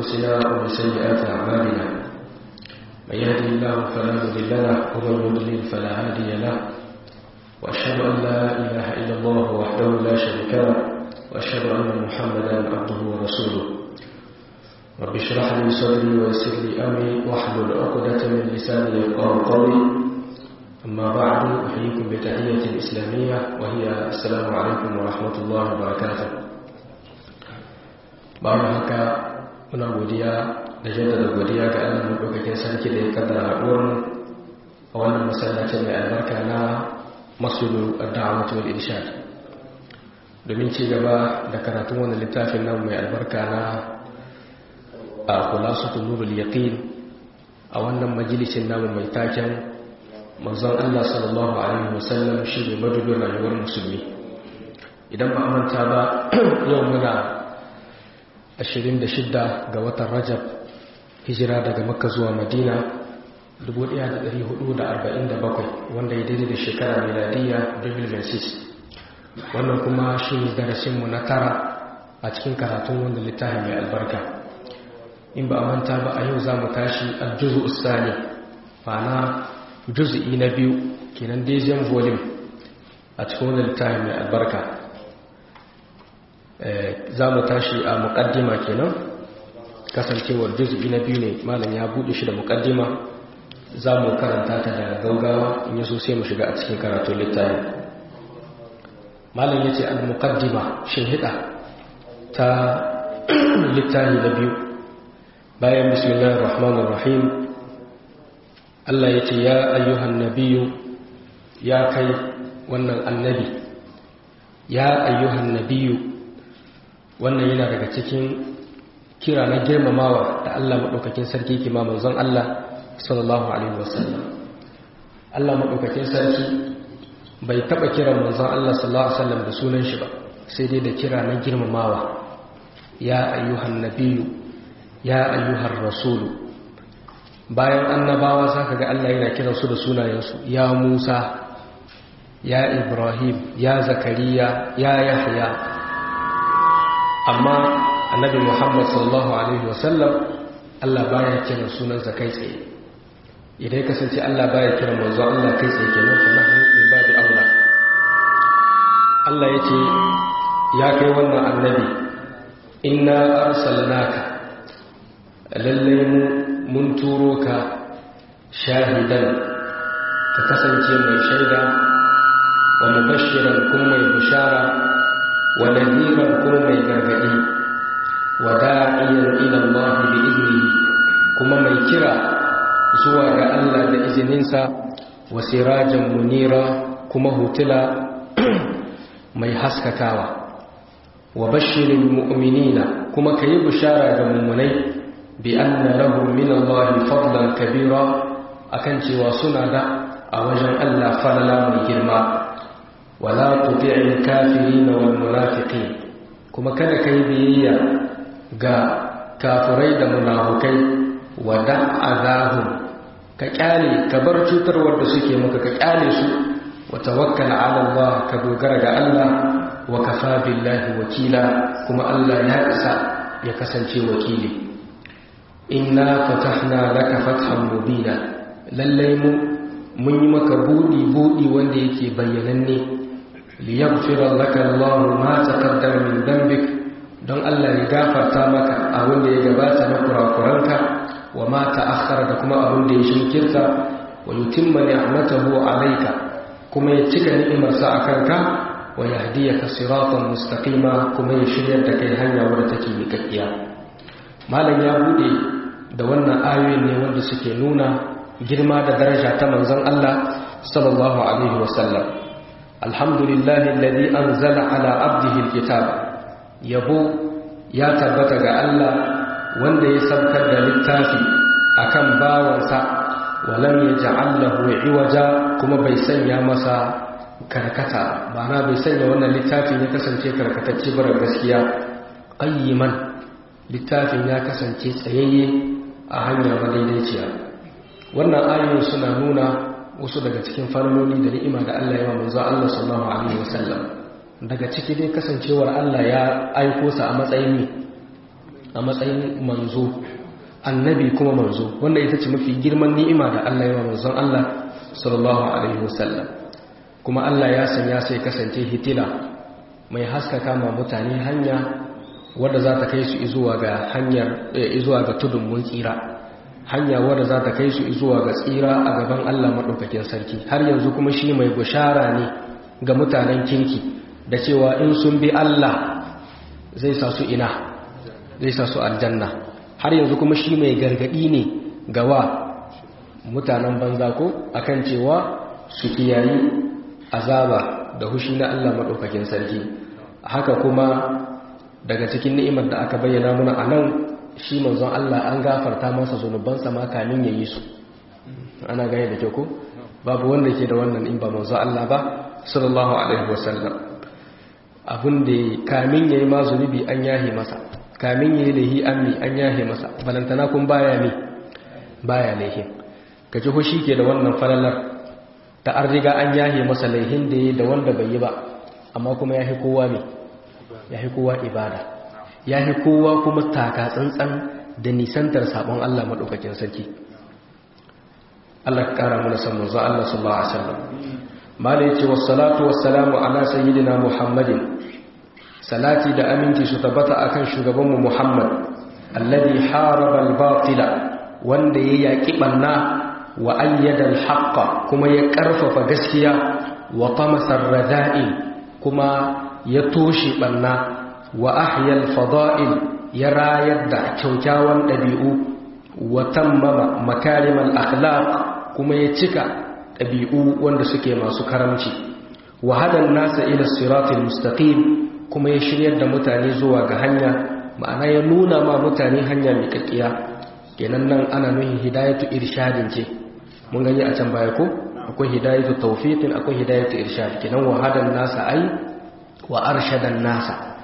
أنفسنا ومن سيئات أعمالنا من يهدي الله فلا مضل له ومن يضلل فلا هادي له وأشهد أن لا إله إلا الله وحده لا شريك له وأشهد أن محمدا عبده ورسوله رب اشرح لي صدري ويسر لي أمري واحلل عقدة من لساني يفقهوا قولي أما بعد أحييكم بتحية الإسلامية وهي السلام عليكم ورحمة الله وبركاته بعد هكا muna godiya da jaddada godiya ga Allah madaukakin sarki da ya kaddara haɗuwar mu a wannan masallacin mai albarka na masulu ad-da'wati wal irshad domin ci gaba da karatun wannan littafin nan mai albarka na a khulasatul nurul yaqin a wannan majalisin namu mai taken manzon Allah sallallahu alaihi wasallam shi ne madubin rayuwar musulmi idan ba manta ba yau muna 26 ga watan Rajab hijira daga Makka zuwa Madina 1447 wanda ya daidai da shekara miladiyya 2006 wannan kuma shi ne darasinmu na tara a cikin karatun wanda littafin mai albarka in ba a manta ba a yau za mu tashi aljuzu ustani ma'ana juzu'i na biyu kenan deuxième volume a cikin wanda littafin mai albarka za mu tashi a muƙaddima kenan kasancewar juzu'i na biyu ne malam ya buɗe shi da muƙaddima za mu karanta ta da gaugawa in yaso sai mu shiga a cikin karatun littafin malam ya ce al-muqaddima shinhida ta littafi na biyu bayan bismillahir rahmanir rahim Allah ya ce ya ayyuhan nabiyyu ya kai wannan annabi ya ayyuhan nabiyyu wannan yana daga cikin kira na girmamawa da Allah madaukakin sarki kima manzon Allah sallallahu alaihi wasallam Allah madaukakin sarki bai taba kiran manzon Allah sallallahu alaihi wasallam da sunan shi ba sai dai da kira na girmamawa ya ayyuhan nabiyyu ya ayyuhar rasulu bayan annabawa zaka ga Allah yana kiran su da sunayensu ya Musa ya Ibrahim ya Zakariya ya Yahya amma annabi Muhammad sallallahu alaihi wasallam Allah baya kiran sunansa kai tsaye idan kasance Allah baya kiran manzo Allah kai tsaye kenan fa nahnu min babi aula Allah yace ya kai wannan annabi inna arsalnaka lallai mu mun turo ka shahidan ka kasance mai shaida wa mubashiran kuma mai bishara wa nadhiran kuma mai gargadi wa da'iyan ila Allah bi idnihi kuma mai kira zuwa ga Allah da izininsa wa sirajan munira kuma hutula mai haskakawa wa bashirin mu'minina kuma kayi bishara ga mummunai bi anna lahum min Allah fadlan kabira akan cewa suna da a wajen Allah falala mai girma wala tuti'il kafirin wal munafiqin kuma kada kai biyayya ga kafirai da munafukai wa da'azahum ka kyale ka bar cutarwar da suke maka ka kyale su wa tawakkal ala Allah ka dogara ga Allah wa kafa billahi wakila kuma Allah ya isa ya kasance wakili inna fatahna laka fathan mubina lallai mu mun yi maka budi budi wanda yake bayyananne liyaghfira laka Allah ma taqaddama min dhanbik don Allah ya gafarta maka abin da ya gabata na kurakuranka wa ma ta'akhkhara da kuma abin da ya shinkirta wa yutimma ni'matahu alayka kuma ya cika ni'imarsa akan ka wa yahdiyaka siratan mustaqima kuma ya shiryar da kai hanya wadda take miƙaƙiya malam ya bude da wannan ayoyin ne wanda suke nuna girma da daraja ta manzon Allah sallallahu alaihi wasallam alhamdulillahi alladhi anzala ala abdihi alkitab yabo ya tabbata ga Allah wanda ya saukar da littafi akan bawansa walam yaj'al lahu iwaja kuma bai sanya masa karkata na bai sanya wannan littafin ya kasance karkatacce bara gaskiya qayyiman littafin ya kasance tsayayye a hanyar madaidaiciya wannan ayoyin suna nuna wasu daga cikin farnoni da ni'ima da Allah ya wa manzo Allah sallallahu alaihi wasallam daga ciki dai kasancewar Allah ya aiko sa a matsayin a matsayin manzo annabi kuma manzo wanda ita ce mafi girman ni'ima da Allah ya wa manzon Allah sallallahu alaihi wasallam kuma Allah ya sanya sai kasance hitila mai haskaka ma mutane hanya wadda za ta kai su zuwa ga hanyar zuwa ga tudun mun tsira hanya wadda za ta kai su zuwa ga tsira a gaban Allah madaukakin sarki har yanzu kuma shi mai bushara ne ga mutanen kirki da cewa in sun bi Allah zai sa su ina zai sa su aljanna har yanzu kuma shi mai gargadi ne ga wa mutanen banza ko akan cewa su kiyayi azaba da hushi na Allah madaukakin sarki haka kuma daga cikin ni'imar da aka bayyana muna a nan shi manzon Allah an gafarta masa zunubansa ma kamin ya yi su ana gane da kyau ko babu wanda ke da wannan in ba manzon Allah ba sallallahu alaihi wasallam abin da kamin yayi ma zunubi an yahe masa kamin yayi lahi ammi an yahe masa balantana kun baya ne baya laihin kaji ko ke da wannan falalar ta an riga an yahe masa laihin da yayi da wanda bai yi ba amma kuma yahi kowa ne yahi kowa ibada yahi kowa kuma taka tsantsan da nisantar sabon Allah madaukakin sarki Allah kara mana san manzo Allah sallallahu alaihi wasallam mala yace wassalatu wassalamu ala sayyidina muhammadin salati da aminci su tabbata akan shugabanmu muhammad alladhi haraba al-batila wanda ya yaki banna wa ayyada al-haqqa kuma ya karfafa gaskiya wa tamasa ar-rada'il kuma ya toshe banna wa ahya al-fada'il ya rayar da kyaukyawan dabi'u wa tammama makarimal akhlaq kuma ya cika ɗabi'u wanda suke masu karamci wa hadan nasa ila siratul mustaqim kuma ya shiryar da mutane zuwa ga hanya ma'ana ya nuna ma mutane hanya mai kakkiya kenan nan ana nuhin hidayatu irshadin ce mun gani a can baya ko akwai hidayatu tawfiqin akwai hidayatu irshad kenan wa hadan nasa ai wa arshadan nasa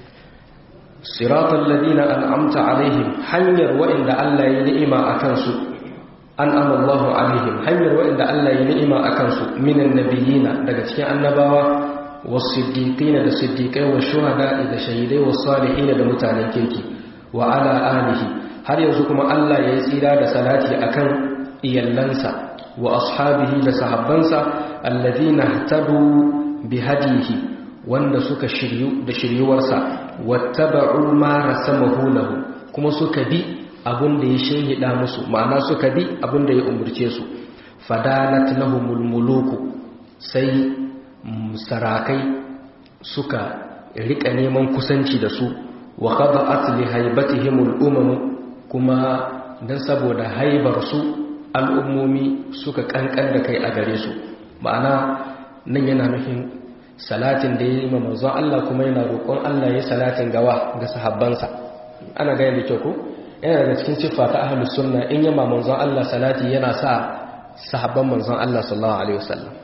siratal ladina an'amta alaihim hanyar wa'inda Allah ya ni'ima akan su an amallahu alaihim hanyar waɗanda Allah ya ni'ima a kansu minan nabiyina daga cikin annabawa wasiddiqina da siddiqai wa shuhada da shahidai wa salihin da mutanen kirki wa ala alihi har yanzu kuma Allah ya yi tsira da salati akan iyallansa wa ashabihi da sahabbansa alladhina tadu bi hadihi wanda suka shiryu da shiryuwarsa wattaba'u ma rasamahu lahu kuma suka bi abin da ya shehida musu ma'ana suka bi abin da ya umurce su fadanat lahumul muluku sai sarakai suka rika neman kusanci da su wa khada'at li haibatihimul umam kuma dan saboda haibar su al'ummomi suka kankan da kai a gare su ma'ana nan yana nufin salatin da ya yi manzon Allah kuma yana roƙon Allah ya salatin gawa ga sahabbansa ana gaya da kyau ko yana daga cikin siffa ta ahlus sunna in yamma manzon Allah salati yana sa sahabban manzon Allah sallallahu alaihi wasallam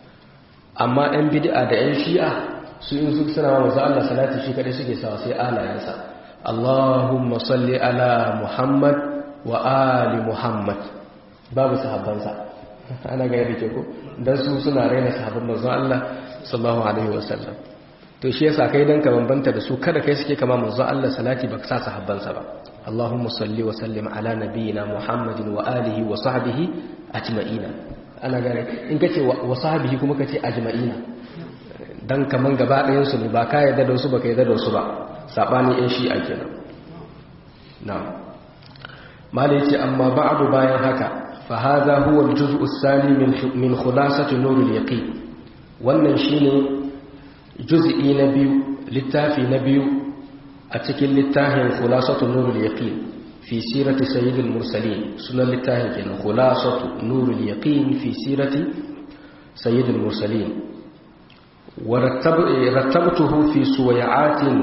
amma ɗan bid'a da ɗan shi'a su in su suna manzon Allah salati shi kadai suke sawa sai alayansa Allahumma salli ala Muhammad wa ali Muhammad babu sahabbansa ana ga yadda ke ko dan su suna raina sahabban manzon Allah sallallahu alaihi wasallam to shi yasa kai dan ka bambanta da su kada kai suke kama manzon Allah salati baka sa sahabbansa ba اللهم صل وسلم على نبينا محمد وآله وصحبه أجمعين أنا قال إن كتي وصحبه كما كتي أجمعين dan kaman gaba ɗayan su ne ba ka yarda da su ba ka yarda da su ba sabani in shi a kenan na'am mali yace amma ba'du bayan haka fa hadha huwa al-juz'u ath-thani min min khulasati nur al-yaqin wannan shine juz'i na biyu littafi na biyu a cikin littafin khulasatu nurul yaqin fi sirati sayyidil mursalin sunan littafin kenan khulasatu nurul yaqin fi sirati sayyidil mursalin wa rattabtuhu fi suwayatin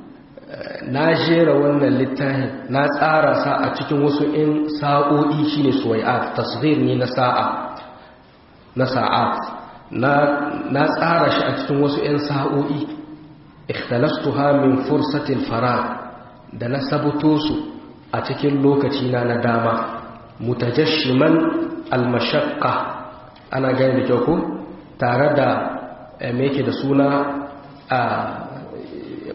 na jera wannan littafin na tsara sa a cikin wasu in sa'o'i shine suwayat tasghir ne na sa'a na sa'at na na tsara shi a cikin wasu in sa'o'i ikhtalastuha min fursatil farag da na sabuto su a cikin lokaci na na dama mutajashiman almashaqqa ana gani da kyau ko tare da me yake da suna a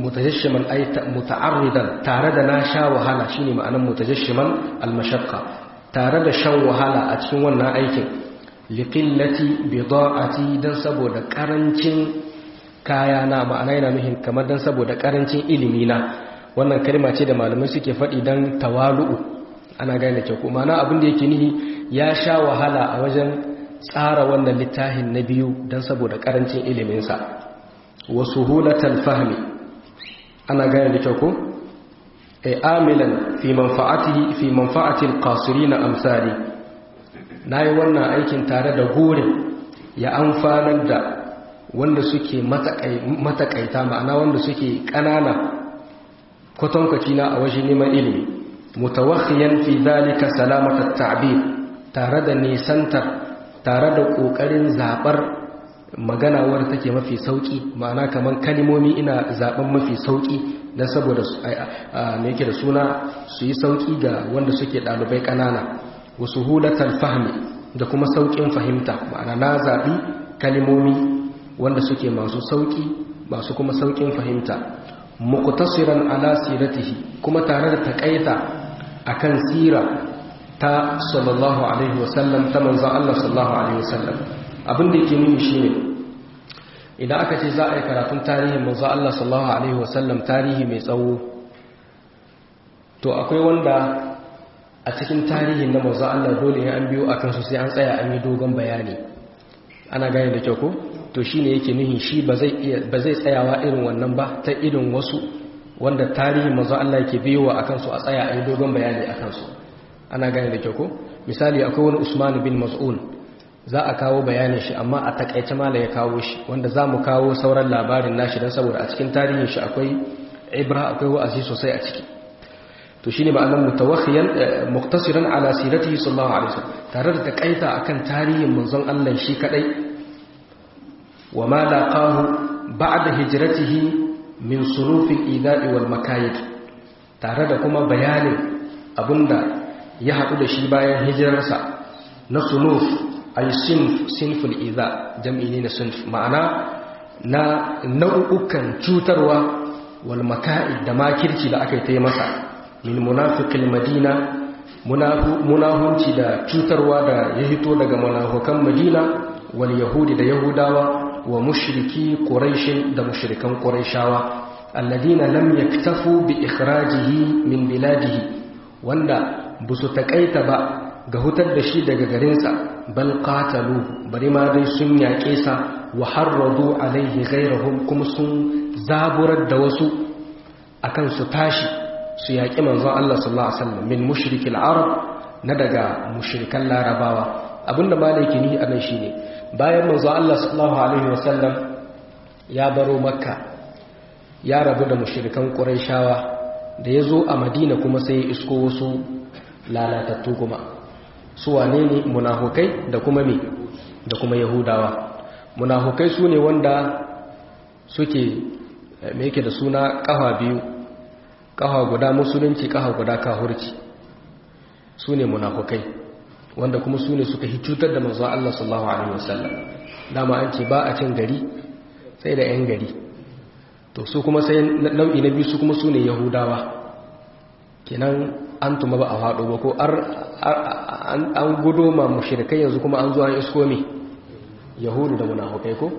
mutajashiman ay muta'arridan tare da na sha wahala shine ma'anar mutajashiman al-mashaqqa tare da shan wahala a cikin wannan aikin liqillati bida'ati dan saboda karancin kaya na ma'ana yana nuhin kamar dan saboda karancin ilimi na wannan kalma ce da malamai suke faɗi dan tawalu'u ana gane ke ko ma'ana abin da yake nihi ya sha wahala a wajen tsara wannan littafin na biyu dan saboda karancin ilimin sa wa suhulatal fahmi ana gane da kyau ko ay amilan fi manfa'atihi fi manfa'ati alqasirin amsali nayi wannan aikin tare da gurin ya amfanar da wanda suke matakaita ma'ana wanda suke kanana kwatankwaci na a wajen neman ilimi mutawakhiyan fi dalika salamatat ta'bir tare da nisantar tare da kokarin zabar magana wadda take mafi sauki ma'ana kaman kalimomi ina zaben mafi sauki dan saboda me yake da suna su yi sauki ga wanda suke dalibai kanana wa suhulatal fahmi da kuma saukin fahimta ma'ana na zabi kalimomi wanda suke masu sauki masu kuma saukin fahimta muqtasiran ala siratihi kuma tare da takaita akan sira ta sallallahu alaihi wasallam ta manzon Allah sallallahu alaihi wasallam abin da yake nuni shine idan aka ce za a yi karatun tarihin manzon Allah sallallahu alaihi wasallam tarihi mai tsawo to akwai wanda a cikin tarihin na manzon Allah dole ne an biyo akan su sai an tsaya an yi dogon bayani ana gane da kyau ko to shine yake nuhin shi ba zai iya ba zai tsayawa irin wannan ba ta irin wasu wanda tarihin manzon Allah yake biyowa akan su a tsaya a yi dogon bayani akan su ana gane da kyau ko misali akwai wani Usman bin Mas'un za a kawo bayanin shi amma a takaice mala ya kawo shi wanda za mu kawo sauran labarin nashi don saboda a cikin tarihin shi akwai ibra akwai wa'azi sosai a ciki to shine ma'anar mutawakhiyan muktasiran ala siratihi sallallahu alaihi wasallam tare da takaita akan tarihin manzon Allah shi kadai wa ma laqahu ba'da hijratihi min sunufil ida'i wal makayid tare da kuma bayanin abinda ya haɗu da shi bayan hijirarsa na sunuf ay sinf sinful idha jam'i ne na sinf ma'ana na nau'ukan cutarwa wal maka'id da makirci da aka yi masa min munafiqil madina munahunci da cutarwa da ya hito daga munafukan madina wal yahudi da yahudawa wa mushriki quraish da mushrikan quraishawa alladina lam yaktafu bi ikhrajihi min biladihi wanda busu takaita ba ga hutar da shi daga garinsa bal qatalu bari ma dai sun yaƙe sa wa harradu alaihi ghayrahum kuma sun zaburar da wasu akan su tashi su yaƙi manzon Allah sallallahu alaihi wasallam min mushrikil arab na daga mushrikan larabawa abinda malaki ni anan shine bayan manzon Allah sallallahu alaihi wasallam ya baro makka ya rabu da mushrikan quraishawa da yazo a madina kuma sai ya isko wasu lalatattu kuma su wane ne munafukai da kuma me da kuma yahudawa munafukai su ne wanda suke me yake da suna kafa biyu kafa guda musulunci kafa guda kahurci su ne munafukai wanda kuma su ne suka cutar da manzon Allah sallallahu alaihi wasallam dama an ce ba a cin gari sai da yan gari to su kuma sai nau'i na biyu su kuma su ne yahudawa kenan an tuma ba a faɗo ba ko an gudo ma mushrikai yanzu kuma an zo an isko me yahudu da munafukai ko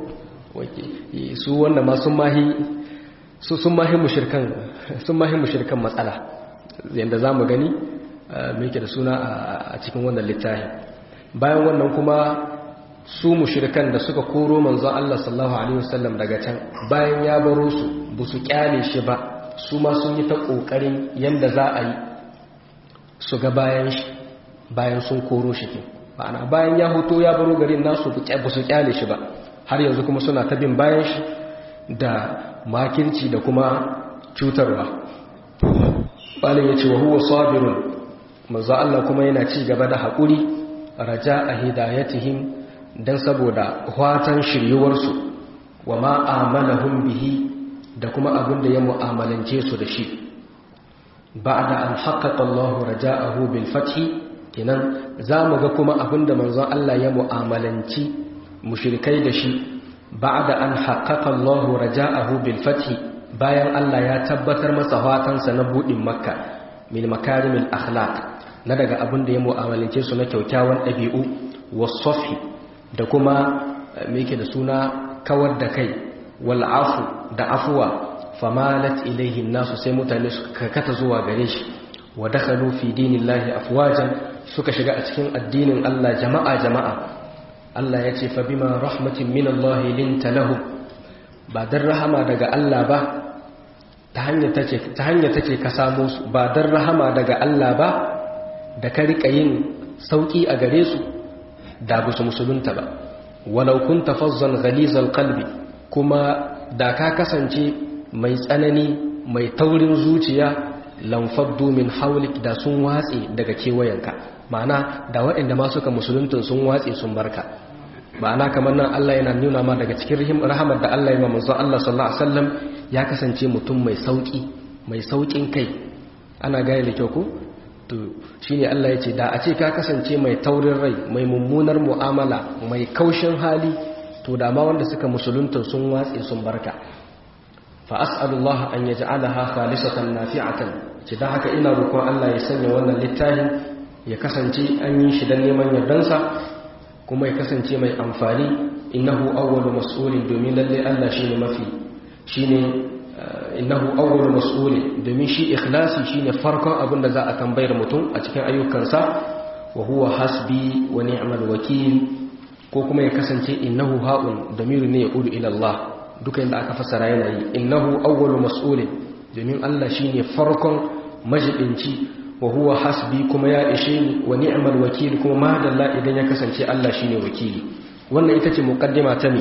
su wanda ma sun mahi su sun mahi mushrikan sun mahi mushrikan matsala yanda zamu gani me yake da suna a cikin wannan littafi bayan wannan kuma su mushrikan da suka koro manzon Allah sallallahu alaihi wasallam daga can bayan ya baro su busu kyale shi ba su ma sun yi ta kokarin yanda za a yi su ga bayan shi bayan sun koro shi ke ma'ana bayan ya hoto ya baro garin nasu ba su kyale shi ba har yanzu kuma suna ta bin bayan shi da makirci da kuma cutarwa balin ya ce wa huwa sabirun manzo Allah kuma yana ci gaba da haƙuri raja a hidayatihim dan saboda watan shiryuwarsu wa ma amalahum bihi da kuma abin da ya mu'amalance su da shi بعد أن حقق الله رجاءه بالفتح kenan zamu ga kuma abinda manzon Allah ya mu'amalanci mushrikai da shi ba'da an haqqaqa Allah raja'ahu bil fath bayan Allah ya tabbatar masa fatansa na budin makka min makarimil akhlaq na daga abin da ya mu'amalance su na kyaukyawan ɗabi'u wasofhi da kuma me yake da suna kawar da kai wal afu da afuwa famalat ilaihi nasu sai mutane suka karkata zuwa gare shi wa dakhalu fi dinillahi afwajan suka shiga a cikin addinin Allah jama'a jama'a Allah ya ce fa bima rahmatin min Allah linta lahum ba dan rahama daga Allah ba ta hanya take ta hanya take ka samu su ba dan rahama daga Allah ba da ka rika yin sauki a gare su da ba su musulunta ba walau kunta fazzan ghalizal qalbi kuma da ka kasance mai tsanani mai taurin zuciya lamfaddu min haulik da sun watse daga kewayenka ma'ana da waɗanda ma suka musulunta sun watse sun barka ma'ana kamar nan Allah yana nuna ma daga cikin rahamar da Allah ya ma manzo Allah sallallahu alaihi wasallam ya kasance mutum mai sauki mai saukin kai ana gane da kyau ko to shine Allah ya ce da a ce ka kasance mai taurin rai mai mummunar mu'amala mai kaushin hali to da ma wanda suka musulunta sun watse sun barka fa as'alullah an yaj'alaha khalisatan nafi'atan ce dan haka ina roƙon Allah ya sanya wannan littafin ya kasance an yi shi dan neman yardansa kuma ya kasance mai amfani innahu awwalu mas'ulin domin lalle Allah shine mafi shine innahu awwalu mas'ulin domin shi ikhlasi shine farkon abin da za a tambayar mutum a cikin ayyukansa wa huwa hasbi wa ni'mal wakil ko kuma ya kasance innahu ha'un damiru ne ya udu ila Allah duka inda aka fassara yana yi innahu awwalu mas'ulin domin Allah shine farkon majibinci wa huwa hasbi kuma ya ishe ni wa ni'mal wakil kuma madalla idan ya kasance Allah shine wakili wannan ita ce muqaddima ta mi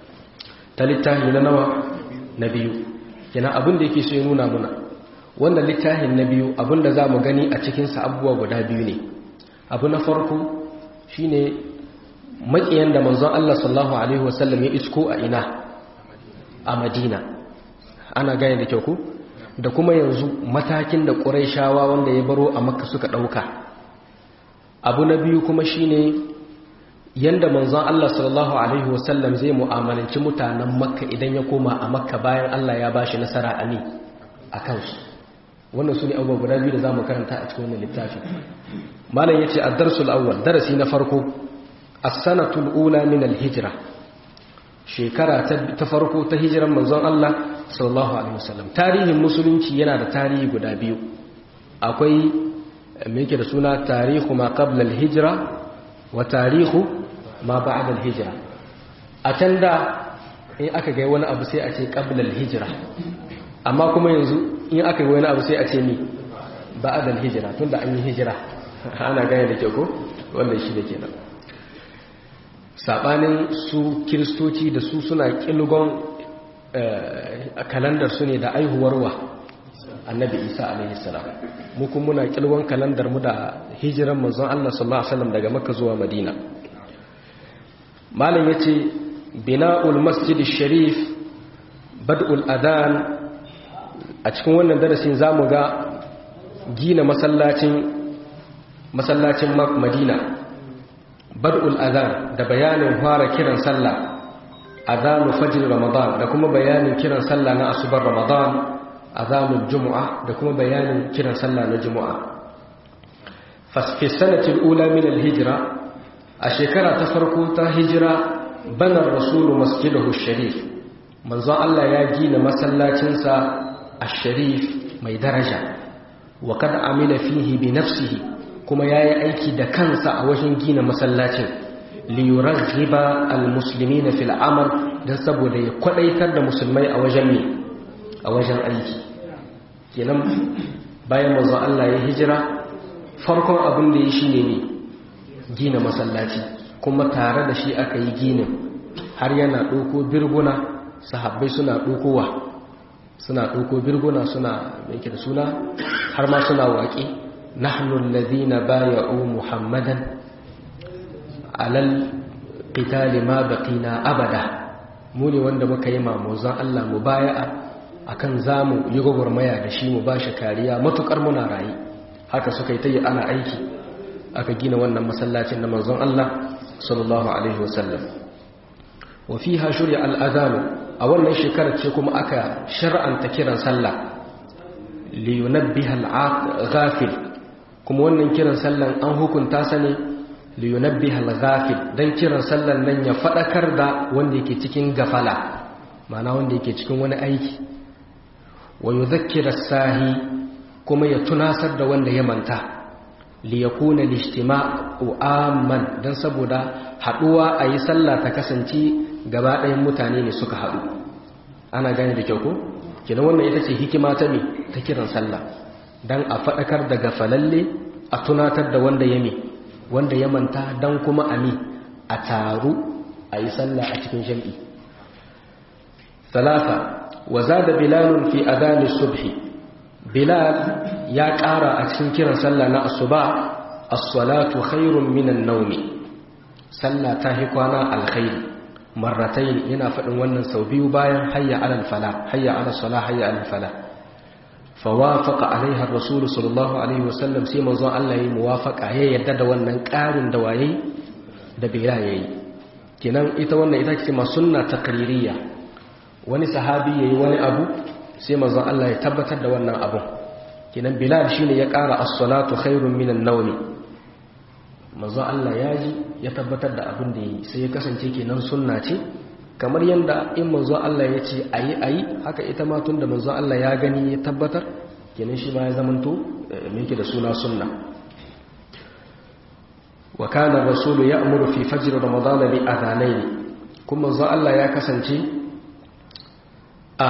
ta littafi na nawa na biyu yana abin da yake so ya nuna muna wannan littafin na biyu abin da za mu gani a cikinsa abubuwa guda biyu ne abu na farko shine maƙiyan da manzon Allah sallallahu alaihi wasallam ya isko a ina a madina ana gane da kyau ku da kuma yanzu matakin da ƙuraishawa wanda ya baro a makka suka ɗauka abu na biyu kuma shine yanda manzon Allah sallallahu alaihi wasallam zai mu'amalanci mutanen makka idan ya koma a makka bayan Allah ya bashi nasara a ni a kansu wannan su ne abubuwa guda biyu da za mu karanta a cikin wannan littafi malam ya ce a darsul awwal darasi na farko as-sanatul ula min al-hijra shekara ta farko ta hijiran manzon Allah sallallahu alaihi wasallam tarihin musulunci yana da tarihi guda biyu akwai me yake da suna tarihu ma qabla al-hijra wa tarihu ma ba'da al-hijra a can da in aka ga wani abu sai a ce qabla al-hijra amma kuma yanzu in aka ga wani abu sai a ce ni ba'da al-hijra tunda an yi hijira ana gane da kyau ko wannan shi da kenan sabanin su kiristoci da su suna kilgon kalandar su ne da aihuwarwa annabi isa alaihi salam mu kuma muna kilgon kalandar mu da hijiran manzon Allah sallallahu alaihi wasallam daga makka zuwa madina malam yace bina'ul masjid sharif bad'ul adan a cikin wannan darasin zamu ga gina masallacin masallacin madina bad'ul adhan da bayanin fara kiran sallah adhanu fajr ramadan da kuma bayanin kiran sallah na asubar ramadan adhanul jumu'a da kuma bayanin kiran sallah na jumu'a fi sanati al-ula min al-hijra a shekara ta farko ta hijira bana rasulu masjidahu sharif manzon Allah ya gina masallacinsa ash-sharif mai daraja wa kad amila fihi bi nafsihi kuma ya yi aiki da kansa a wajen gina masallacin liyurar riba al-musulmi na fil'amal don saboda ya kwadaitar da musulmai a wajen ne a wajen aiki kenan bayan mazu Allah ya hijira farkon abin da ya shi ne ne gina masallaci kuma tare da shi aka yi ginin har yana ɗauko birguna sahabbai suna ɗaukowa suna ɗauko birguna suna mai da suna har ma suna waƙe نحن الذين بايعوا محمدا على القتال ما بقينا أبدا muni wanda muka yi mamuzan Allah mu baya'a akan zamu yi gwagwarmaya da shi mu bashi kariya matukar muna rayu haka suka yi ta yi ana aiki aka gina wannan masallacin na manzon Allah sallallahu alaihi wasallam wa fiha shuri'a al-adhan a wannan shekarar ce kuma aka shar'anta kiran sallah li yunabbiha al-ghafil kuma wannan kiran sallan an hukunta sa ne li yunabbiha al-ghafil dan kiran sallan nan ya fadakar da wanda yake cikin gafala ma'ana wanda yake cikin wani aiki wa yudhakkira sahi kuma ya tunasar da wanda ya manta li yakuna al-ijtima'u amman dan saboda haduwa ayi sallah ta kasance gaba ɗayan mutane ne suka haɗu ana gane da kyau ko kenan wannan ita ce hikima ta me ta kiran sallah dan a faɗakar da gafalalle a tunatar da wanda ya me wanda ya manta dan kuma a me a taru a yi sallah a cikin jam'i talata wa zada bilalun fi adani subhi bilal ya ƙara a cikin kiran sallah na asuba as-salatu khairun minan nawmi sallah ta hi kwana alkhairi marratayn yana faɗin wannan sau biyu bayan hayya alal fala hayya alal sala hayya alal fala fawafaqa alaiha ar-rasul sallallahu alaihi wasallam sai manzo Allah yayi muwafaqa ya yadda da wannan ƙarin da waye da bira yayi kenan ita wannan ita ce ma sunna taqririyya wani sahabi yayi wani abu sai manzo Allah ya tabbatar da wannan abun kenan bilal shine ya ƙara as-salatu khairun minan nawmi manzo Allah ya ji ya tabbatar da abin da yi sai ya kasance kenan sunna ce kamar yadda in manzo Allah ya ce ayi ayi haka ita ma tunda manzo Allah ya gani ya tabbatar kenan shi ma ya zamanto me yake da suna sunna wa kana rasulu ya'muru fi fajr ramadan bi adhanayn kuma manzo Allah ya kasance a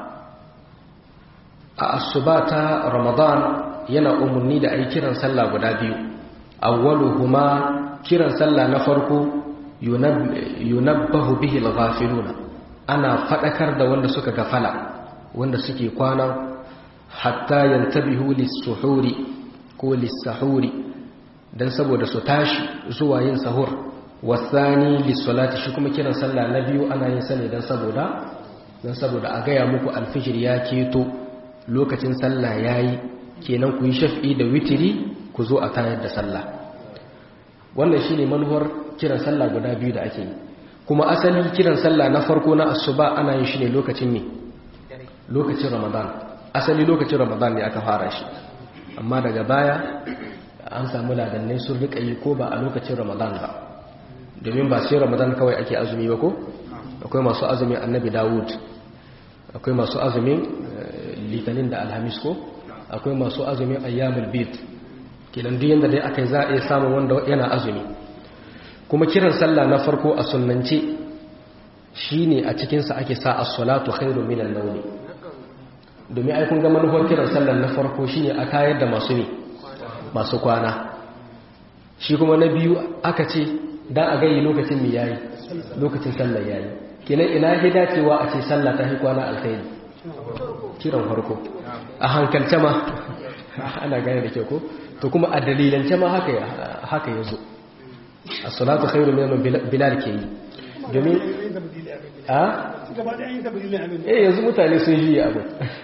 a asubata ramadan yana umarni da ayi kiran sallah guda biyu awwaluhuma kiran sallah na farko yunabbahu bihi al-ghafiluna ana fadakar da wanda suka gafala wanda suke kwana hatta yantabihu lis-suhuri ko lis-sahuri dan saboda su tashi zuwa yin sahur wasani lis-salati shi kuma kiran sallah na biyu ana yin sa ne dan saboda dan saboda a gaya muku alfijir ya keto lokacin sallah yayi kenan ku yi shafi da witiri ku zo a tayar da sallah wannan shine manuwar kiran sallah guda biyu da ake yi kuma asali kiran sallah na farko na asuba ana yin shi ne lokacin ne lokacin ramadan asali lokacin ramadan ne aka fara shi amma daga baya an samu ladannai sun rika yi ko ba a lokacin ramadan ba domin ba sai ramadan kawai ake azumi ba ko akwai masu azumin annabi dawud akwai masu azumin litinin da alhamis ko akwai masu azumin ayyamul bid kenan duk yanda dai akai za a iya samun wanda yana azumi kuma kiran sallah na farko a sunnance shine a cikin sa ake sa as-salatu khairu minan nawm domin ai kun ga manufar kiran sallah na farko shine a tayar da masu ne masu kwana shi kuma na biyu aka ce dan a gayi lokacin mi yayi lokacin sallah yayi kenan ina ya dacewa a ce sallah ta hi kwana alkhairi kiran farko a hankalce ma ana gane da ke ko to kuma a dalilance ma haka haka yazo as-salatu khairu min bilal ke yi domin a eh yanzu mutane sun yi abu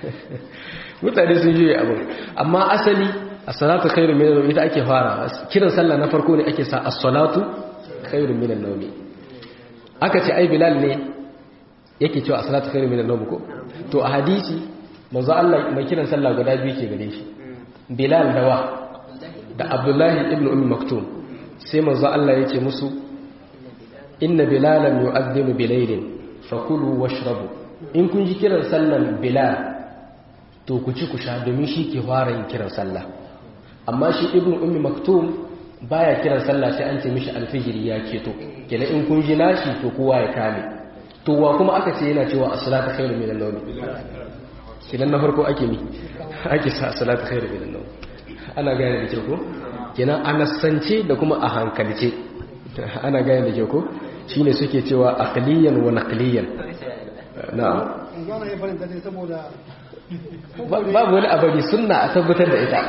mutane sun yi abu amma asali as-salatu khairu min ita ake fara kiran sallah na farko ne ake sa as-salatu khairu min an-nawmi aka ce ai bilal ne yake cewa as-salatu khairu min an-nawm ko to a hadisi manzo Allah mai kiran sallah guda biyu ke gare shi bilal dawa da abdullahi ibn ummi maktum sai manzo Allah yake musu inna bilalan yu'adhdhinu bilaylin fakulu washrabu in kun ji kiran sallan bilal to ku ci ku sha domin shi ke fara yin kiran sallah amma shi ibn ummi maktum baya kiran sallah sai an ce mishi alfijiri ya keto kenan in kun ji nashi to kowa ya kame to wa kuma aka ce yana cewa as-salatu khairu min an-nawm kenan na farko ake mi ake sa as-salatu khairu min an-nawm ana gane da kyau ko kenan a nasance da kuma a hankalce ana gane da kyau ko shine suke cewa aqliyan wa naqliyan na'am babu wani abari sunna a tabbatar da ita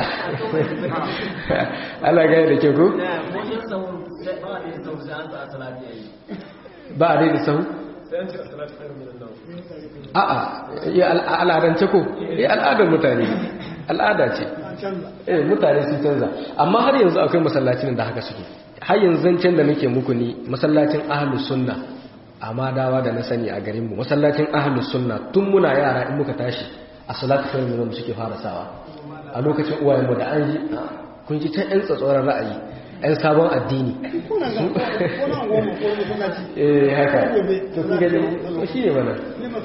ana gane da kyau ko ba a daidai sahu a'a ya al'adance ko ya al'adar mutane al'ada ce eh mutane sun canza amma har yanzu akwai masallacin da haka suke har yanzu zancen da nake muku ni masallacin ahlus sunna amma dawa da na sani a garinmu masallacin ahlus sunna tun muna yara in muka tashi a salatu kai mu suke fara sawa a lokacin uwayenmu da an ji kun ji ta yan tsatsoran ra'ayi yan sabon addini eh haka to kun gani to shi ne mana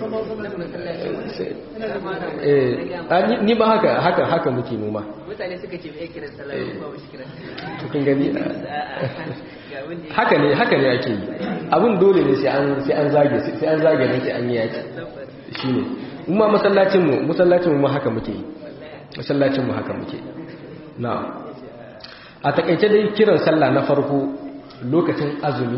eh ni ba haka haka haka muke noma mutane suka ce bai kiran sallah ba ba shi kiran to kun gani haka ne haka ne ake yi abun dole ne sai an sai an zage sai an zage ne sai an yi yaki shine mu ma masallacin mu masallacin mu haka muke yi masallacin mu haka muke na'am a takaice dai kiran sallah na farko lokacin azumi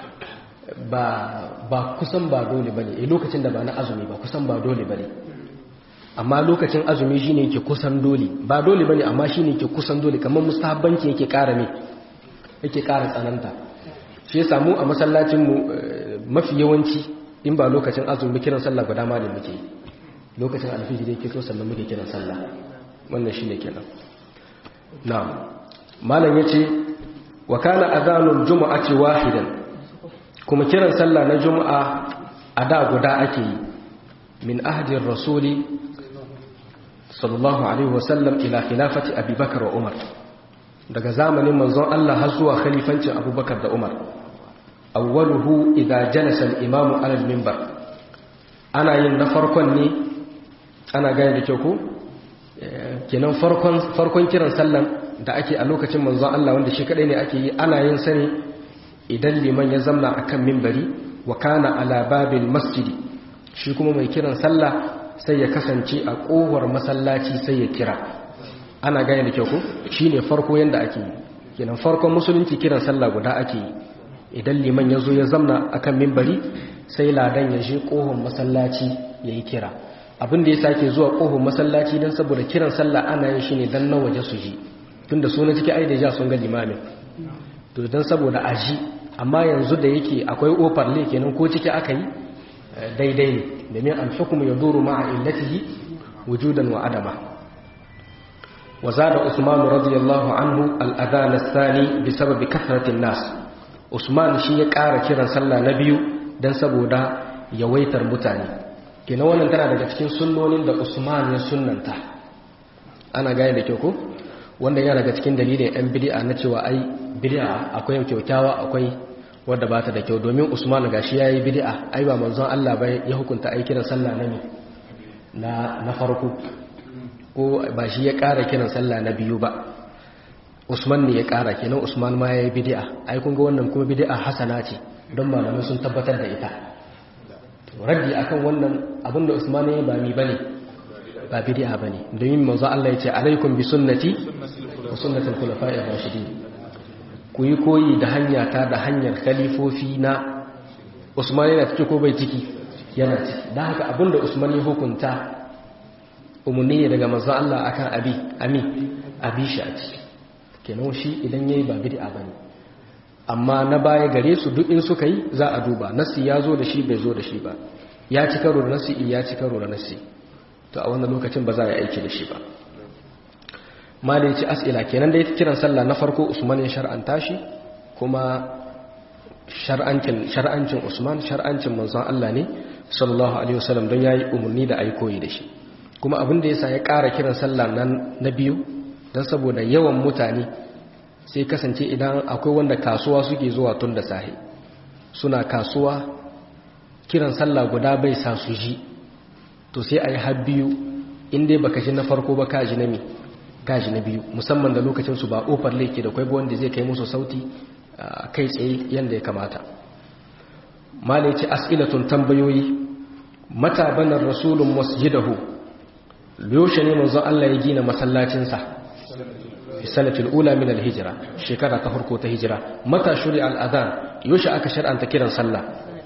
ba ba kusan ba dole bane eh lokacin da ba na azumi ba kusan ba dole bane amma lokacin azumi shine yake kusan dole ba dole bane amma shine yake kusan dole kamar mustahabbanci yake ƙara ne yake ƙara tsananta shi ya samu a masallacin mu mafi yawanci in ba lokacin azumi kiran sallah guda ma ne muke lokacin alfijir yake so sannan muke kiran sallah wannan shine kenan na'am malam yace wa kana adhanul jumu'ati wahidan kuma kiran sallah na juma'a a da guda ake yi min ahdi rasuli sallallahu alaihi wasallam ila khilafati abubakar wa umar daga zamanin manzon Allah har zuwa khalifancin abubakar da umar awwaluhu idza jalasa al-imam ala al-minbar ana yin na farkon ne ana gane da kyau ko kenan farkon farkon kiran sallan da ake a lokacin manzon Allah wanda shi kadai ne ake yi ana yin sani idan liman ya zamna akan minbari wa kana ala babil masjidi shi kuma mai kiran sallah sai ya kasance a kowar masallaci sai ya kira ana gane da kyau ko shine farko yanda ake yi kenan farkon musulunci kiran sallah guda ake yi idan liman ya zo ya zamna akan minbari sai ladan ya je kohon masallaci yayi kira abin da ya sake zuwa kohon masallaci dan saboda kiran sallah ana yin shi ne dan na waje su ji tunda su na ciki ai da ja sun ga limamin to dan saboda aji amma yanzu da yake akwai ofar le kenan ko ciki aka yi daidai ne domin al-hukmu yaduru ma'a illatihi wujudan wa adama wa zada usman radiyallahu anhu al-adhan ath-thani bisabab kathrati an-nas usman shi ya ƙara kiran sallah na biyu dan saboda yawaitar mutane kenan wannan tana daga cikin sunnonin da usman ya sunnanta ana gane da kyau ko wanda yana daga cikin dalilin yan bid'a na cewa ai bid'a akwai kyaukyawa akwai wanda bata da kyau domin Usman gashi yayi bid'a ai ba manzon Allah ba ya hukunta ai kiran sallah na na na farko ko ba shi ya ƙara kiran sallah na biyu ba Usman ne ya ƙara kenan Usman ma yayi bid'a ai kun ga wannan kuma bid'a hasana ce don malamai sun tabbatar da ita raddi akan wannan abinda Usman ya yi ba mi bane ba bid'a bane domin manzo Allah yace alaikum bi sunnati wa sunnatul khulafa'ir rashidin ku yi koyi da hanya ta da hanyar khalifofi na Usman yana ciki ko bai ciki yana ciki dan haka abinda Usman ya hukunta umunni ne daga manzo Allah akan abi ami abi shi a ciki kenan shi idan yayi ba bid'a bane amma na baya gare su duk in suka yi za a duba nasi ya zo da shi bai zo da shi ba ya ci karo da nasi ya ci karo da nasi to a wannan lokacin ba za a yi aiki da shi ba mali ci as'ila kenan da ya kiran sallah na farko usman ya shar'anta shi kuma shar'ancin shar'ancin usman shar'ancin manzon Allah ne sallallahu alaihi wasallam don yayi umarni da ayi koyi da shi kuma abin da yasa ya ƙara kiran sallah nan na biyu dan saboda yawan mutane sai kasance idan akwai wanda kasuwa suke zuwa tun da sahi suna kasuwa kiran sallah guda bai sa su ji to sai a yi har biyu inda baka ji na farko ba kaji na mi kaji na biyu musamman da lokacinsu ba ofar laike da kwaibo wanda zai kai musu sauti kai tsaye yadda ya kamata mala ce as'ilatun tambayoyi mata banar rasulun masjidahu yaushe ne manzo Allah ya gina masallacinsa fi sanatul ula min al-hijra shekara ta farko ta hijira mata shuri al-adhan yaushe aka shar'anta kiran sallah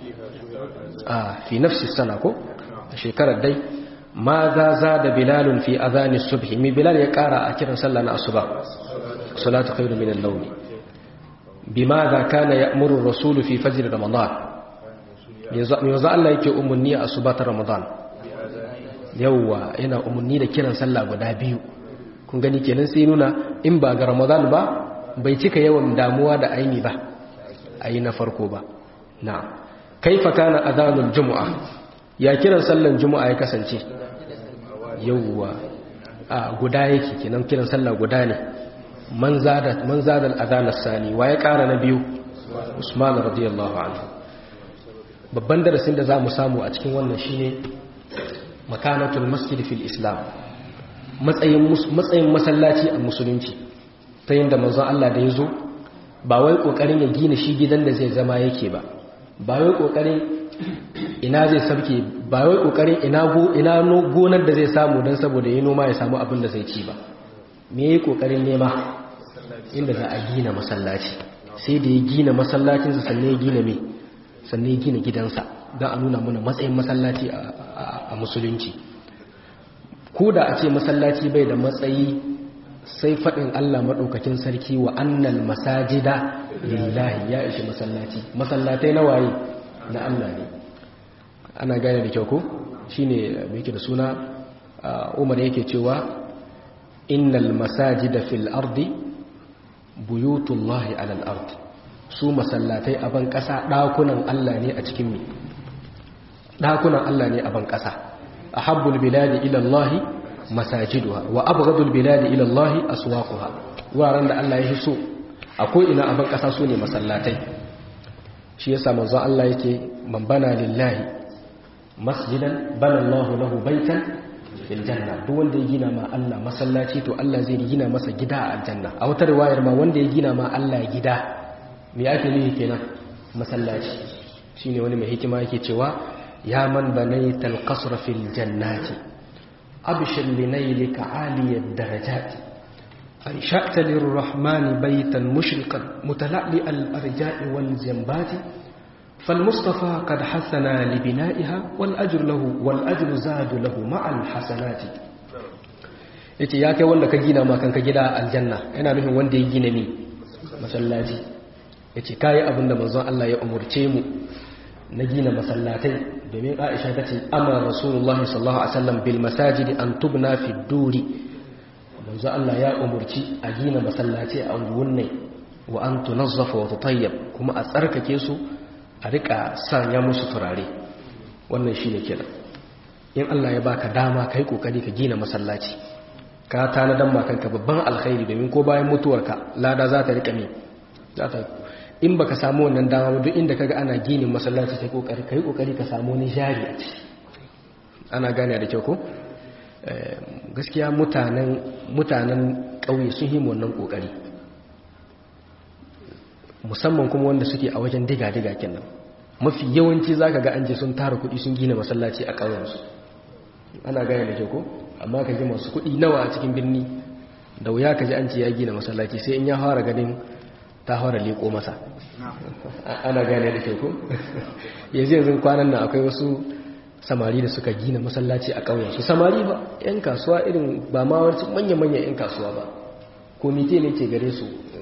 a fi nafsi sana ko shekarar dai ma za za da bilalun fi azanin subhi mi bilal ya kara a kiran sallah na asuba salatu khairu min al-nawm bima za kana ya'muru rasulu fi fajr ramadan yanzu Allah yake umunni a asuba ta ramadan yawwa yana umunni da kiran sallah guda biyu kun gani kenan sai nuna in ba ga ramadan ba bai cika yawan damuwa da aini ba ayi na farko ba na'am kaifa kana adhanul jumu'a ya kiran sallan jumu'a ya kasance yawwa a guda yake kenan kiran sallah guda ne man zada man zada al-adhan as-sani wa ya kara na biyu Usman radiyallahu anhu babban darasin da zamu samu a cikin wannan shine makanatul masjid fil islam matsayin matsayin masallaci a musulunci ta yinda manzon Allah da yazo ba wai kokarin ya gina shi gidan da zai zama yake ba ba wai kokarin ina zai sabke ba wai kokarin ina go ina gonar da zai samu dan saboda yayin noma ya samu abin da zai ci ba me yayi kokarin nema inda za a gina masallaci sai da ya gina masallacin sa sannan ya gina me sannan ya gina gidansa dan a nuna mana matsayin masallaci a musulunci ko da a ce masallaci bai da matsayi sai faɗin Allah maɗaukakin sarki wa annal masajida lillahi ya ishi masallaci masallatai na waye na Allah ne ana gane da kyau ko shine me yake da suna Umar yake cewa innal masajida fil ardi buyutullahi alal ard su masallatai a ban ƙasa ɗakunan Allah ne a cikin me ɗakunan Allah ne a ban ƙasa ahabbul biladi ila Allah masajiduha wa abghadul biladi ila Allah aswaquha wuraren da Allah ya so akwai ina a ban ƙasa su ne masallatai shi yasa manzon Allah yake man bana lillahi masjidan bana Allahu lahu baitan fil janna duk wanda ya gina ma Allah masallaci to Allah zai gina masa gida a aljanna a wata riwayar ma wanda ya gina ma Allah gida me ake nufi kenan masallaci shine wani mai hikima yake cewa ya man banaital qasra fil jannati abshir linaylika aliyad darajati أنشأت للرحمن بيتا مشرقا متلألئ الأرجاء والجنبات فالمصطفى قد حسنا لبنائها والأجر له والأجر زاد له مع الحسنات yace ya kai wanda ka gina ma kanka gida aljanna yana nufin wanda ya gina ni masallaci yace kai abinda manzon Allah ya umurce mu na gina masallatai domin Aisha tace amara Rasulullahi sallallahu alaihi wasallam bil masajidi an tubna fi duri manzo Allah ya umurci a gina masallaci a unguwanne wa an tunazzafa wa tutayyab kuma a tsarkake su a rika sanya musu turare wannan shine kenan in Allah ya baka dama kai kokari ka gina masallaci ka tanadan ma kanka babban alkhairi domin ko bayan mutuwarka lada za ta rika me za ta in baka samu wannan dama duk inda kaga ana ginin masallaci kai kokari kai kokari ka samu ni jari a ciki ana gane da kyau ko gaskiya mutanen mutanen ƙauye sun yi wannan ƙoƙari musamman kuma wanda suke a wajen diga-diga kenan mafi yawanci za ka ga an je sun tara kuɗi sun gina masallaci a ƙauyensu ana gaya da ke ko amma ka ji masu kuɗi nawa a cikin birni da wuya ka ji an ce ya gina masallaci sai in ya fara ganin ta fara leƙo masa ana gane da ke ko yanzu yanzu kwanan nan akwai wasu samari da suka gina masallaci a ƙauyensu samari ba 'yan kasuwa irin ba ma wani manya-manya 'yan kasuwa ba komite ne ke gare su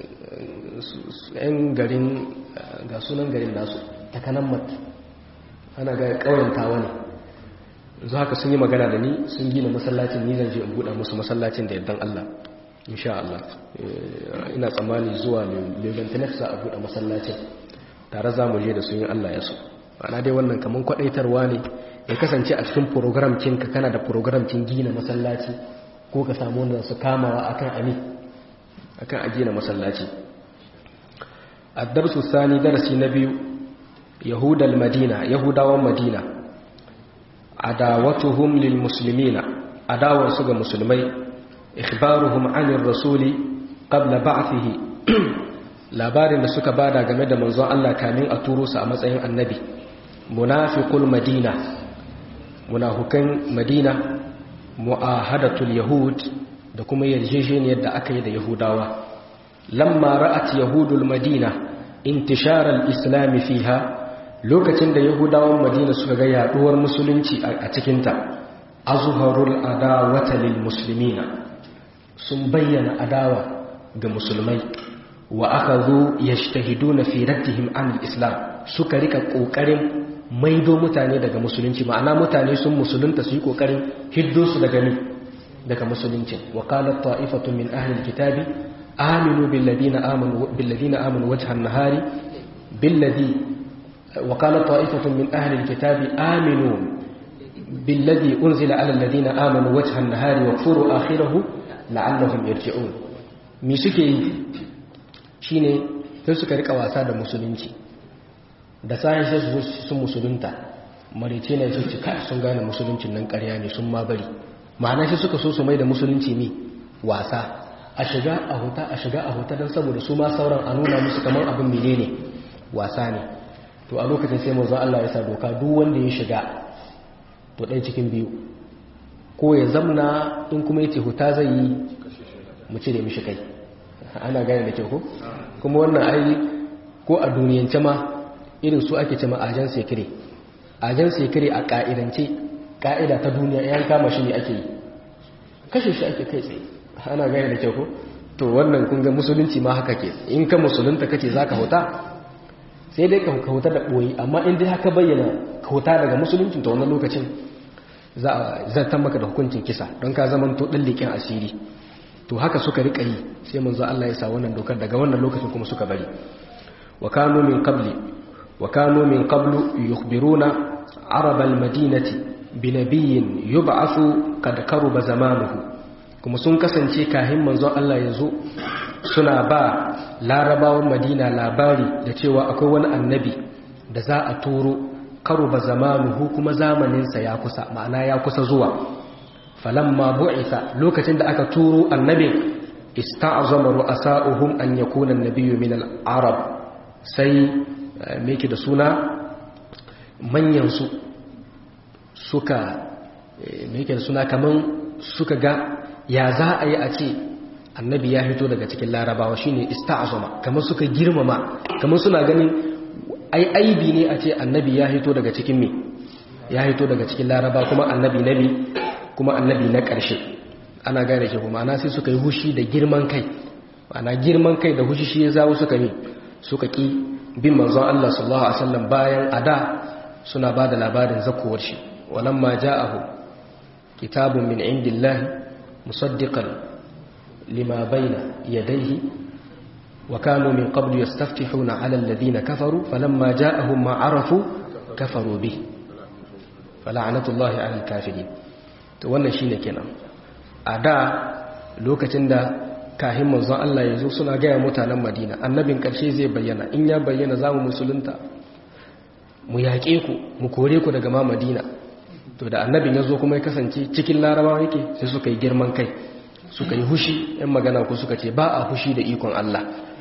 'yan garin ga sunan garin nasu ta kanan mat ana ga ƙauyen tawa ne zuwa haka sun yi magana da ni sun gina masallacin ni zan je in buɗa musu masallacin da yardan Allah insha Allah ina tsammani zuwa lebantanet za a buɗe masallacin tare za mu je da sun yi Allah ya so ana dai wannan kamar kwaɗaitarwa ne ya kasance a cikin program kinka kana da program kin gina masallaci ko ka samu wanda su kamawa akan ami akan a gina masallaci ad-darsu sani darasi na biyu yahudal madina yahudawan madina adawatuhum lil muslimina adawar su ga musulmai ikhbaruhum anir rasuli qabla ba'thihi labarin da suka bada game da manzon Allah kamin a turo su a matsayin annabi munafiqul madina munafukan madina mu'ahadatul yahud da kuma yarjejeniyar da aka yi da yahudawa lamma ra'at yahudul madina intishar al-islam fiha lokacin da yahudawan madina suka ga yaduwar musulunci a cikin ta azharul adawata lil muslimina sun bayyana adawa ga musulmai wa akhadhu yajtahiduna fi raddihim an al-islam suka rika kokarin maido mutane daga musulunci ma'ana mutane sun musulunta su yi kokarin hiddo su daga ni daga musulunci wa qalat ta'ifatu min ahli alkitabi aminu billadina amanu billadina amanu wajha an-nahari billadhi wa qala ta'ifatun min ahli alkitabi aminu billadhi unzila ala alladhina amanu wajha an-nahari wakfuru akhirahu la'allahum yarji'un mi suke yi shine sai suka rika wasa da musulunci da sai sai su sun musulunta marice ne su cika sun gane musuluncin nan ƙarya ne sun ma bari ma'ana shi suka so su mai da musulunci ne wasa a shiga a huta a shiga a huta don saboda su ma sauran a nuna musu kamar abin mene ne wasa ne to a lokacin sai manzon Allah ya sa doka duk wanda ya shiga to ɗaya cikin biyu ko ya zamna in kuma yace huta zai yi mu cire mishi kai ana gane da kyau ko kuma wannan ai ko a duniyance ma irin su ake cewa ajan sekire ajan sekire a ka'idance ka'ida ta duniya yan kama shi ne ake yi kashe shi ake kai tsaye ana gane da kyau ko to wannan kun ga musulunci ma haka ke in ka musulunta kace zaka huta sai dai ka huta da boye amma in dai haka bayyana ka huta daga musulunci to wannan lokacin za a zartar maka da hukuncin kisa don ka zaman to dallikin asiri to haka suka rika yi sai manzo Allah ya sa wannan dokar daga wannan lokacin kuma suka bari wa kanu min qabli wa kanu min qablu yukhbiruna arab al-madinati bi nabiyyin yub'athu kad karuba zamanuhu kuma sun kasance kahin manzon Allah ya zo suna ba larabawan madina labari da cewa akwai wani annabi da za a turo karuba zamanuhu kuma zamaninsa ya kusa ma'ana ya kusa zuwa falamma bu'itha lokacin da aka turo annabin ista'zama ru'asa'uhum an yakuna an-nabiyyu min al-arab sai me yake da suna manyan su suka me yake da suna kaman suka ga ya za a yi a ce annabi ya fito daga cikin larabawa shine ista'zama kamar suka girmama kamar suna ganin ai aibi ne a ce annabi ya fito daga cikin me ya fito daga cikin laraba kuma annabi nabi kuma annabi na ƙarshe ana gane shi kuma ana sai suka yi hushi da girman kai ana girman kai da hushi shi ya zawo suka ne suka ki bin manzon Allah sallallahu alaihi wasallam bayan ada suna ba da labarin zakowar shi walamma ja'ahu kitabun min indillahi musaddiqan lima bayna yadayhi wa kanu min qablu yastaftihuna 'ala alladhina kafaru falamma ja'ahum ma 'arafu kafaru bihi fala'natullahi 'alal kafirin to wannan shine kenan a da lokacin da kahin manzon Allah ya zo suna gaya mutanen Madina annabin karshe zai bayyana in ya bayyana zamu musulunta mu yaƙe ku mu kore ku daga ma Madina to da annabin ya zo kuma ya kasance cikin larabawa yake sai suka yi girman kai suka yi hushi yan magana ku suka ce ba a hushi da ikon Allah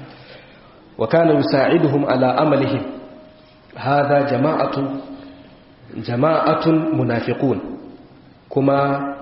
wa kana yusa'iduhum ala amalihim hadha jama'atun jama'atun munafiqun kuma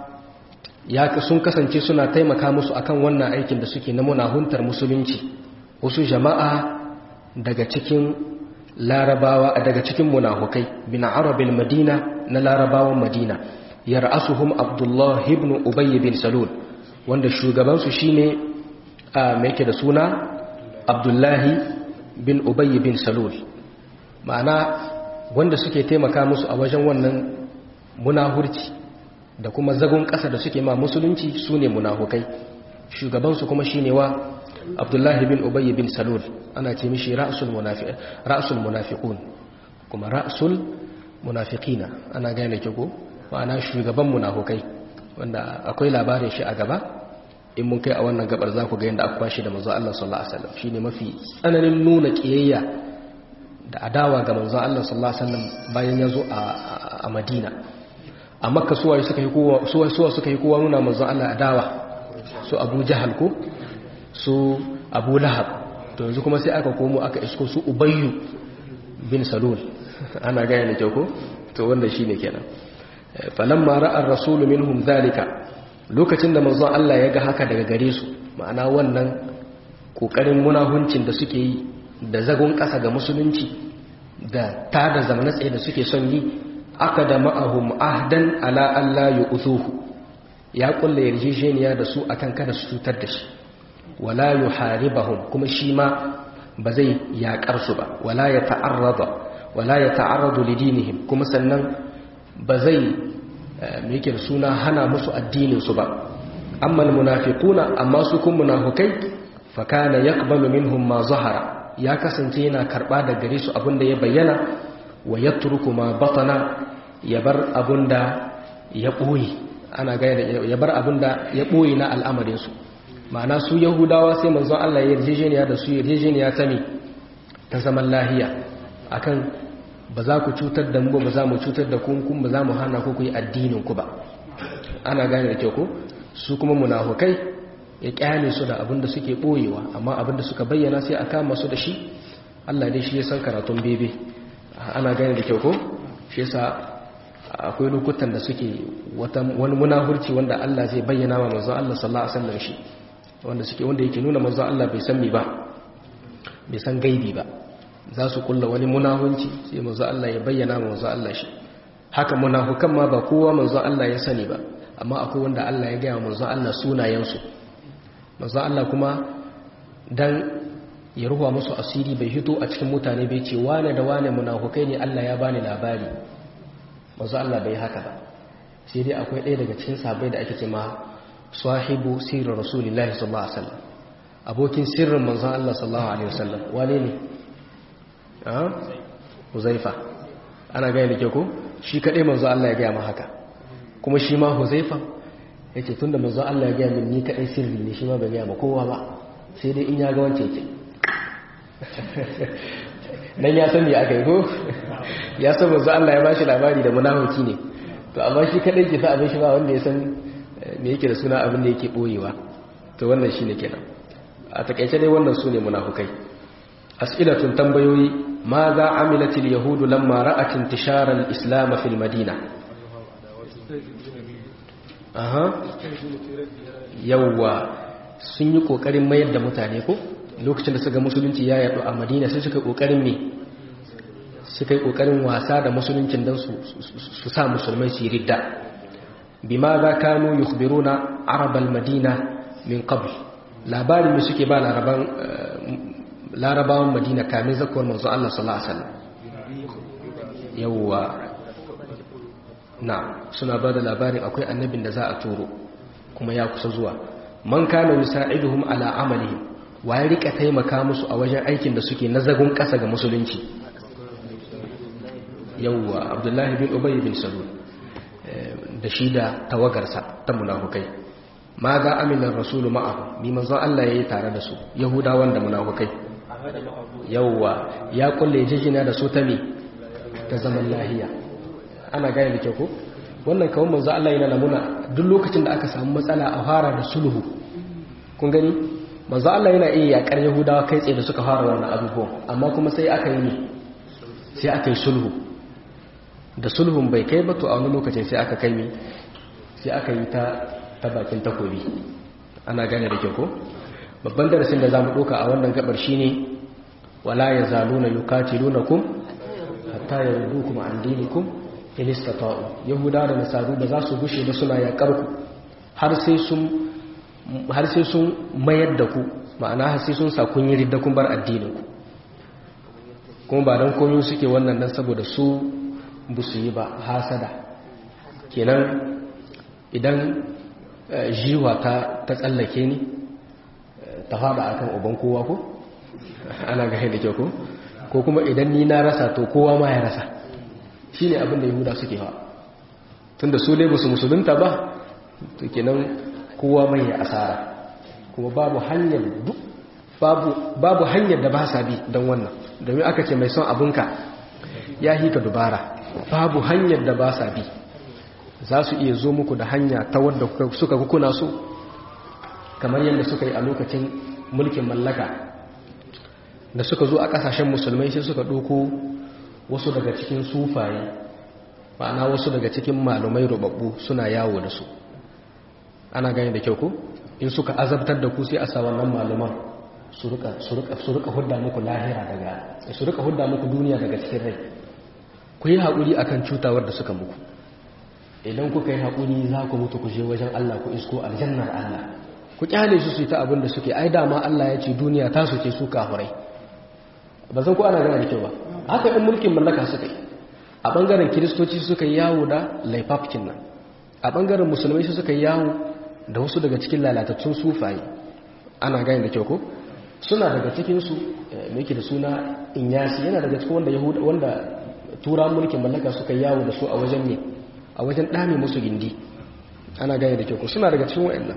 ya sun kasance suna taimaka musu akan wannan aikin da suke na munahuntar musulunci wasu jama'a daga cikin larabawa daga cikin munafukai bin arabil madina na larabawan madina yar'asuhum abdullah ibn ubay bin salul wanda shugaban su shine a me yake da suna abdullahi bin ubay bin salul ma'ana wanda suke taimaka musu a wajen wannan munahurci da kuma zagon ƙasa da suke ma musulunci su ne munafukai shugabansu kuma shi ne wa abdullahi bin ubayy bin salul ana ce mishi ra'sul munafiqun kuma ra'sul munafiqina ana gane ke ko ma'ana shugaban munafukai wanda akwai labarin shi a gaba in mun kai a wannan gabar za ku ga yadda aka kwashi da manzo Allah sallallahu alaihi wasallam shine mafi tsananin nuna kiyayya da adawa ga manzo Allah sallallahu alaihi wasallam bayan ya zo a Madina a makka suwa suka yi kowa suwa suwa suka yi kowa nuna manzon Allah adawa su Abu Jahal ko su Abu Lahab to yanzu kuma sai aka komo aka isko su Ubayyu bin Salul ana gaya ne ko to wanda shine kenan falamma ra'a ar-rasul minhum zalika lokacin da manzon Allah ya ga haka daga gare su ma'ana wannan kokarin munahuncin da suke yi da zagon kasa ga musulunci da tada zamanin tsaye da suke son yi aka da ma'ahum ahdan ala Allah ya uzuhu ya kulle yarjejeniya da su akan kada su cutar da shi wala yuharibahum kuma shi ma ba zai yaƙar su ba wala ya ta'arrada wala ya ta'arradu lidinihim kuma sannan ba zai me yake suna hana musu addinin su ba amma almunafiquna amma su kun munafikai fa kana yaqbalu minhum ma zahara ya kasance yana karba da gare su abinda ya bayyana wa yatruku ma batana ya bar abunda ya boye ana ga ya bar abunda ya boye na al'amarin su ma'ana su yahudawa sai manzon Allah ya yarjejeniya da su yarjejeniya ta ne ta zaman lahiya akan ba za ku cutar da mu ba za mu cutar da kun kun ba za mu hana ku ku yi addinin ku ba ana gane da kyau ko su kuma munafukai ya kyale su da abin da suke boyewa amma abin da suka bayyana sai a kama su da shi Allah dai shi ya san karatun bebe ana gane da kyau ko shi yasa akwai lokutan da suke wani munafurci wanda Allah zai bayyana wa manzon Allah sallallahu alaihi wasallam shi wanda suke wanda yake nuna manzon Allah bai san me ba bai san gaibi ba za su kulla wani munahunci sai manzon Allah ya bayyana wa manzon Allah shi haka munafukan ma ba kowa manzon Allah ya sani ba amma akwai wanda Allah ya gaya wa manzon Allah sunayensu manzon Allah kuma dan ya ruwa musu asiri bai hito a cikin mutane bai ce wane da wane munafukai ne Allah ya bani labari manzo Allah bai haka ba sai dai akwai ɗaya daga cikin sahabbai da ake ce ma sahibu sirrin rasulullahi sallallahu alaihi wasallam abokin sirrin manzo Allah sallallahu alaihi wasallam wane ne ah Huzaifa ana ga yake ko shi kadai manzo Allah ya ga ma haka kuma shi ma Huzaifa yace tunda manzo Allah ya ga min ni kadai sirri ne shi ma bai ga ma kowa ba sai dai in ya ga wance yake nan ya san me aka yi ko ya san manzo Allah ya bashi labari da munafiki ne to amma shi kadai ke sa abin shi ba wanda ya san me yake da suna abin da yake boyewa to wannan shine kenan a takeice dai wannan sune munafukai as'ilatun tambayoyi ma za amilat al-yahud lamma ra'at intishar al-islam fi al-madina aha yawa sun yi kokarin mayar da mutane ko lokacin da suka musulunci ya yaɗu a madina sai suka kokarin me suka yi kokarin wasa da musuluncin don su sa musulmai su yi ridda bima za kanu yukhbiruna arabal madina min qabl labarin da suke ba larabawan madina kamin zakuwar manzo Allah sallallahu alaihi wasallam yawwa na suna ba da labarin akwai annabin da za a turo kuma ya kusa zuwa man kana yusa'iduhum ala amalihim wa ya rika taimaka musu a wajen aikin da suke na zagon kasa ga musulunci yawwa abdullahi bin ubay bin salul da shi da tawagarsa ta munafukai ma ga aminar rasulu ma'ahu bi manzon Allah yayi tare da su yahudawan da munafukai yawwa ya kulle jijina da su ta me ta zaman lahiya ana gane da ke ko wannan kawai manzon Allah yana namuna duk lokacin da aka samu matsala a fara da sulhu kun gani manzo Allah yana iya yakar Yahudawa kai tsaye da suka fara wannan abubuwan amma kuma sai aka yi ne sai aka yi sulhu da sulhun bai kai ba to a wani lokacin sai aka kai ne sai aka yi ta ta bakin takobi ana gane da kyau ko babban darasin da zamu doka a wannan gabar shine wala yazaluna yuqatilunakum hatta yardukum an dinikum in istata'u yahudawa da nasaru ba za su gushe ba suna yakar ku har sai sun har sai sun mayar da ku ma'ana har sai sun sa kun yi ridda kun bar addininku kuma ba don komi suke wannan dan saboda su bu su yi ba hasada kenan idan jiwa ta ta tsallake ni ta fada akan uban kowa ko ana ga da kyau ko ko kuma idan ni na rasa to kowa ma ya rasa shine abin da yahuda suke hawa tunda su dai ba su musulunta ba to kenan kowa mai ya asara kuma babu hanyar duk babu babu hanyar da ba sa bi don wannan domin aka ce mai son abinka ya hika dubara babu hanyar da ba sa bi za su iya zo muku da hanya ta wadda suka kuna so kamar yadda suka yi a lokacin mulkin mallaka da suka zo a kasashen musulmai sai suka ɗoko wasu daga cikin sufaye ma'ana wasu daga cikin malumai rubabbu suna yawo da su ana gani da kyau ko in suka azabtar da ku sai a sa wannan maluman su rika su rika su rika hudda muku lahira daga su rika hudda muku duniya daga cikin rai ku yi haƙuri akan cutawar da suka muku idan kuka yi haƙuri za ku mutu ku je wajen Allah ku isko aljannar Allah ku kyale su su yi ta abin da suke ai dama Allah ya ce duniya ta su ce su kafurai ba san ko ana gana da kyau ba haka in mulkin mallaka suka yi a bangaren kiristoci suka yi yawo da laifafkin nan a bangaren musulmai su suka yi yawo da wasu daga cikin lalatattun sufaye ana gani da kyau ko suna daga cikinsu mai da suna inyasi yana daga cikin wanda yahuda wanda tura mulkin mallaka suka yawo da su a wajen ne a wajen dame musu gindi ana gane da kyau suna daga cikin wayannan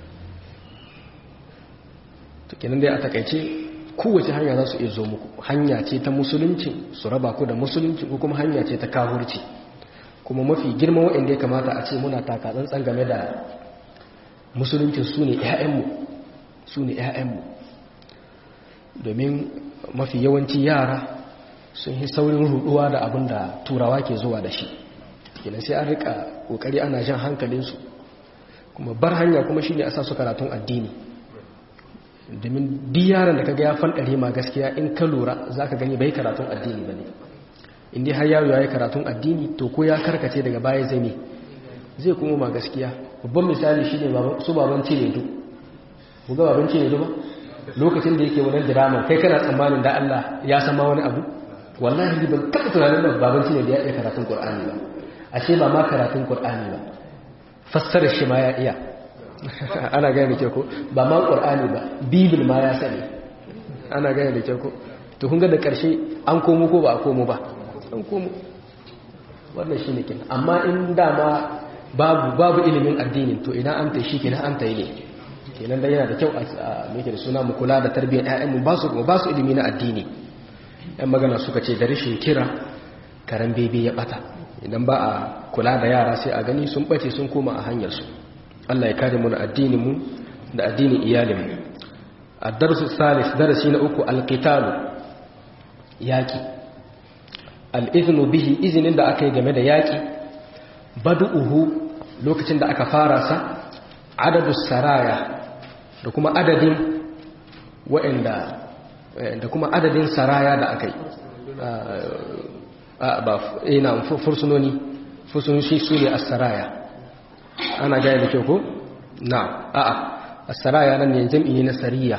to kenan dai a takaice kowace hanya za su iya zo muku hanya ce ta musulunci su raba ku da musulunci ko kuma hanya ce ta kahurci kuma mafi girma waɗanda ya kamata a ce muna taka tsantsan game da musulunci su ne 'ya'yanmu su ne 'ya'yanmu domin mafi yawanci yara sun yi saurin ruduwa da abin da turawa ke zuwa da shi kenan sai an rika kokari ana jan hankalinsu kuma bar hanya kuma shi ne a sa su karatun addini domin duk yaron da kaga ya fanɗare ma gaskiya in ka lura za ka gani bai karatun addini ba ne inda har yawo ya yi karatun addini to ko ya karkace daga baya zai ne zai kuma ma gaskiya babban misali shi ne su baban cinedu ku ga baban cinedu ba lokacin da yake wani drama kai kana tsammanin da Allah ya san ma wani abu wallahi ban taɓa tunanin da baban cinedu ya iya karatun Qur'ani ba ashe ba ma karatun Qur'ani ba fassarar shi ma ya iya ana gane da ke ko ba ma ƙur'ani ba bibil ma ya sani ana gane da ke ko to kun ga da ƙarshe an komo ko ba a komo ba an komo wannan shi ne kenan amma in dama babu babu ilimin addinin to idan an tai shi kenan an tai ne kenan da yana da kyau a meke da suna mu kula da tarbiyyar ƴaƴanmu ba su ba su ilimi na addini ɗan magana suka ce da rashin kira karen bebe ya bata idan ba a kula da yara sai a gani sun bace sun koma a hanyar su Allah ya kare mu da addininmu da addinin iyalinmu ad-darsu salis darasi na uku al-qitalu yaki al-iznu bihi izinin da aka yi game da yaki bad'uhu lokacin da aka fara sa adadus saraya da kuma adadin wa'anda da kuma adadin saraya da aka yi ba ina fursunoni fursunoni su ne as-saraya ana gaya da kyau ko? na a'a asaraya nan ne jam'i na sariya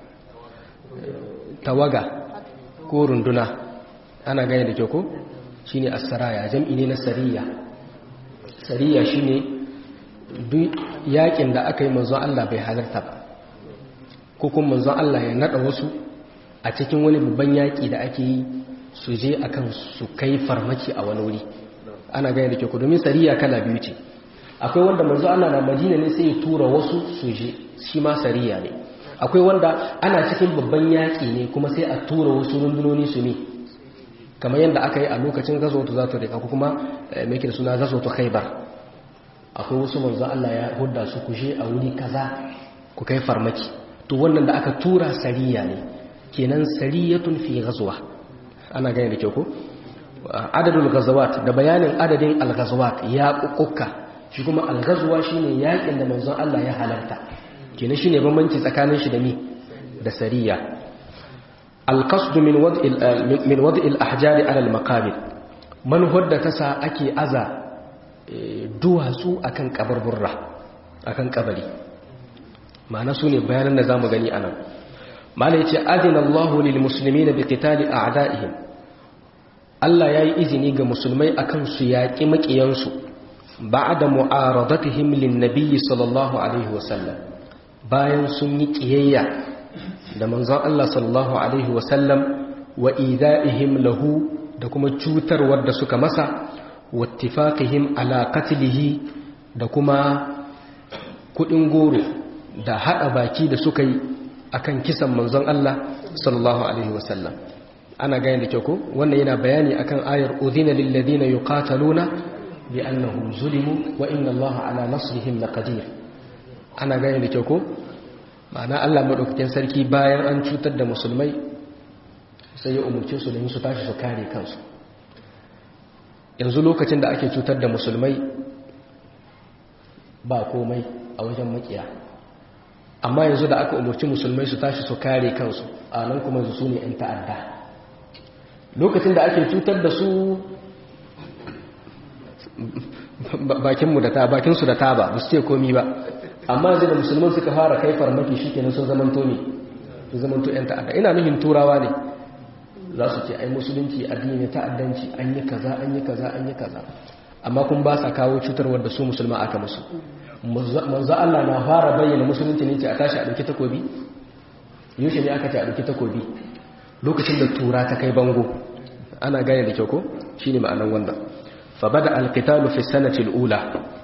tawaga ko runduna ana gaya da kyau ko? shi ne asaraya jam'i ne na sariya sariya shi ne duk yakin da aka yi manzon Allah bai halarta ba ko kuma manzon Allah ya nada wasu a cikin wani babban yaki da ake yi su je akan su kai farmaki a wani wuri ana gaya da kyau ko domin sariya kala biyu ce akwai wanda manzo Allah na Madina ne sai ya tura wasu su je shi ma sariya ne akwai wanda ana cikin babban yaki ne kuma sai a tura wasu rundunoni su ne kamar yadda aka yi a lokacin gazawatu za ta rika ko kuma mai da suna gazawatu khaibar akwai wasu manzo Allah ya hudda su ku je a wuri kaza ku kai farmaki to wannan da aka tura sariya ne kenan sariyatun fi ghazwa ana gane da kyau ko adadul ghazawat da bayanin adadin al-ghazawat ya kukkuka shi kuma algazuwa shine yakin da manzon Allah ya halarta kenan shine bambanci tsakanin shi da ni da sariya alqasd min wad'i min wad'i al-ahjar ala al-maqabir man hudda tasa ake aza duwatsu akan kabarburra akan kabari ma'ana sune bayanan da zamu gani anan mala yace adina Allahu lil muslimina bi qitali a'da'ihim Allah yayi izini ga musulmai akan su yaki makiyansu ba'da mu'aradatihim lin-nabiy sallallahu alaihi wasallam bayan sun yi kiyayya da manzon Allah sallallahu alaihi wasallam wa ida'ihim lahu da kuma cutarwar da suka masa wattifaqihim ala qatlihi da kuma kudin goro da hada baki da suka yi akan kisan manzon Allah sallallahu alaihi wasallam ana gane da kyau ko wannan yana bayani akan ayar udhina lil ladina yuqataluna bi annahum zulimu wa inna Allah ala nasrihim laqadir ana gane da kyau ko ma'ana Allah madaukakin sarki bayan an cutar da musulmai sai ya umurce su da su tashi su kare kansu yanzu lokacin da ake cutar da musulmai ba komai a wajen makiya amma yanzu da aka umarci musulmai su tashi su kare kansu a nan kuma su ne 'yan ta'adda lokacin da ake cutar da su bakinmu da ta bakinsu da taba ba su ce komi ba amma yanzu da musulman suka fara kai farmaki shi kenan sun zamanto ne sun zamanto 'yan ta'adda ina nuhin turawa ne za su ce ai musulunci addini ta'addanci an yi kaza an yi kaza an yi kaza amma kun ba sa kawo cutarwar da su musulma aka musu manzo Allah na fara bayyana musulunci ne ce a tashi a dauki takobi yaushe ne aka ce a dauki takobi lokacin da tura ta kai bango ana gane da kyau ko shine ma'anan wannan fa bada alqitalu fi sanati alula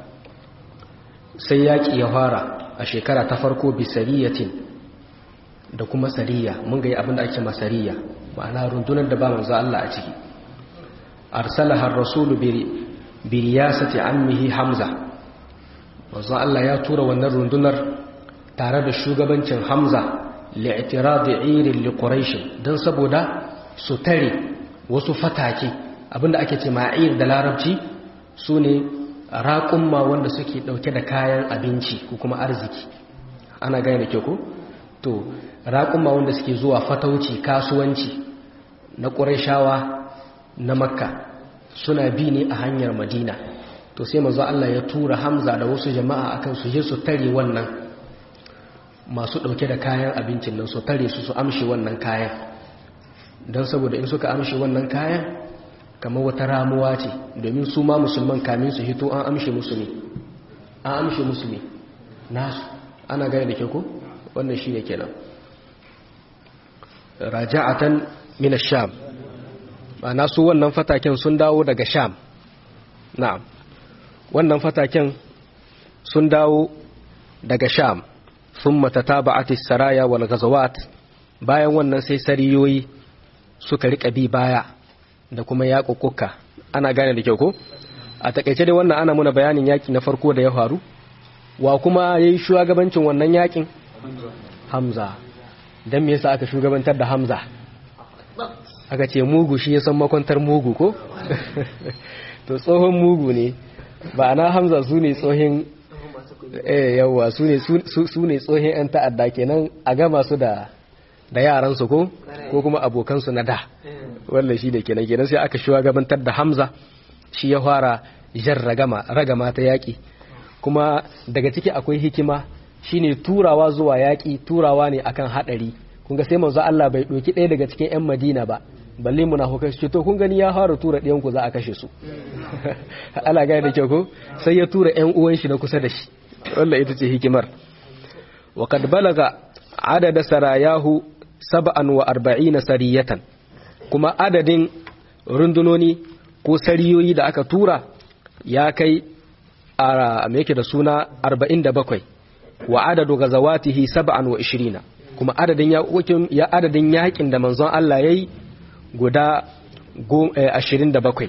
sai yaki ya fara a shekara ta farko bi sariyatin da kuma sariya mun ga abin da ake masariya ma'ana rundunar da ba manzo Allah a ciki arsalaha ar-rasulu bi riyasati ammihi hamza manzo Allah ya tura wannan rundunar tare da shugabancin hamza li'tiradi irin li quraish dan saboda su tare wasu fatake abinda ake ce ma'ir da larabci sune raƙumma wanda suke dauke da kayan abinci ko kuma arziki ana gane da ke ko to raƙumma wanda suke zuwa fatauci kasuwanci na ƙurayshawa na makka suna bi ne a hanyar madina to sai manzo Allah ya tura hamza da wasu jama'a akan su je su tare wannan masu ɗauke da kayan abincin nan su tare su su amshi wannan kayan don saboda in suka amshi wannan kayan kamar wata ramuwa ce domin su ma musulman kamin su hito an amshi musulmi an amshi musulmi nasu ana gane da ke ko wannan shi ne kenan raja'atan min sham ma'ana su wannan fataken sun dawo daga sham na'am wannan fataken sun dawo daga sham ثم تتابعت السرايا والغزوات bayan wannan sai sariyoyi suka rika bi baya da kuma yaƙuƙuka ana gane da kyau ko a takaice dai wannan ana muna bayanin yaƙi na farko da ya faru wa kuma yayi shugabancin wannan yaƙin Hamza dan me yasa aka shugabantar da Hamza aka ce mugu shi ya san makwantar mugu ko to tsohon mugu ne ba na Hamza su ne tsohin eh yawa su ne su ne tsohin yan ta'adda kenan a gama su da da yaran su ko ko kuma abokan su na da wallahi shi da kenan kenan sai aka shugabantar da Hamza shi ya fara jar ragama ragama ta yaki kuma daga ciki akwai hikima shine turawa zuwa yaki turawa ne akan hadari kun ga sai manzo Allah bai doki ɗaya daga cikin ƴan Madina ba balle munafukai su to kun gani ya fara tura ɗiyan ku za a kashe su Allah ga da kyau ko sai ya tura ƴan uwan shi na kusa da shi wannan ita ce hikimar wa kad balaga adada sarayahu sab'an wa arba'ina sariyatan kuma adadin rundunoni ko sariyoyi da aka tura ya kai a me yake da suna 47 wa adadu gazawatihi sab'an wa 20 kuma adadin ya adadin yakin da manzon Allah yayi guda 27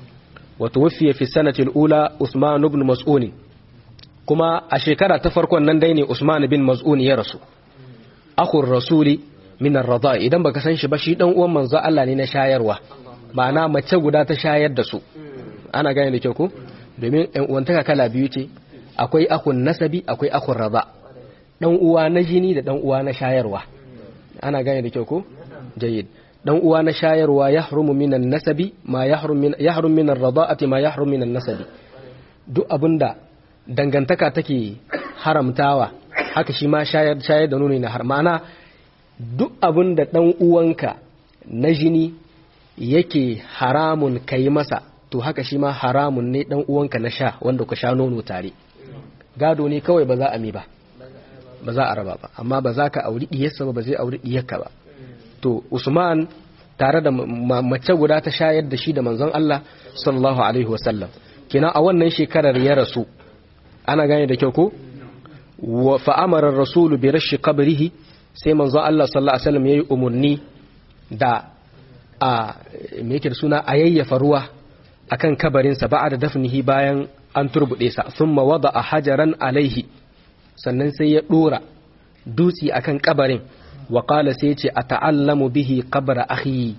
wa tuwfiya fi sanati al-ula Usman ibn Mas'un kuma a shekara ta farkon nan dai ne Usman bin Mas'un ya rasu akhur rasuli min ar-radha idan baka san shi ba shi dan uwan manzon Allah ne na shayarwa ma'ana mace guda ta shayar da su ana gane da kyau ko domin ɗan uwantaka kala biyu ce akwai akun nasabi akwai akun raba ɗan uwa na jini da ɗan uwa na shayarwa ana gane da kyau ko jayyid ɗan uwa na shayarwa ya harumu minan nasabi ma ya harum minan rada'ati ma ya harum minan nasabi duk abinda dangantaka take haramtawa haka shi ma shayar shayar da nuni na har ma'ana duk abinda ɗan uwanka na jini yake haramun kai masa to haka shi ma haramun ne dan uwanka na sha wanda ku sha nono tare gado ne kawai ba za a mi ba ba za a raba ba amma ba za ka auri diyarsa ba ba zai auri diyarka ba to usman tare da mace guda ta shayar da shi da manzon Allah sallallahu alaihi wasallam kina a wannan shekarar ya rasu ana gane da kyau ko wa fa amara ar-rasulu bi rashi qabrihi sai manzon Allah sallallahu alaihi wasallam yayi umurni da a me yake da suna a yayyafa ruwa akan kabarinsa ba da dafnihi bayan an turbuɗe sa sun wada a hajaran alaihi sannan sai ya ɗora dutse akan kabarin wa ƙala sai ce a ta'allamu bihi kabara akhi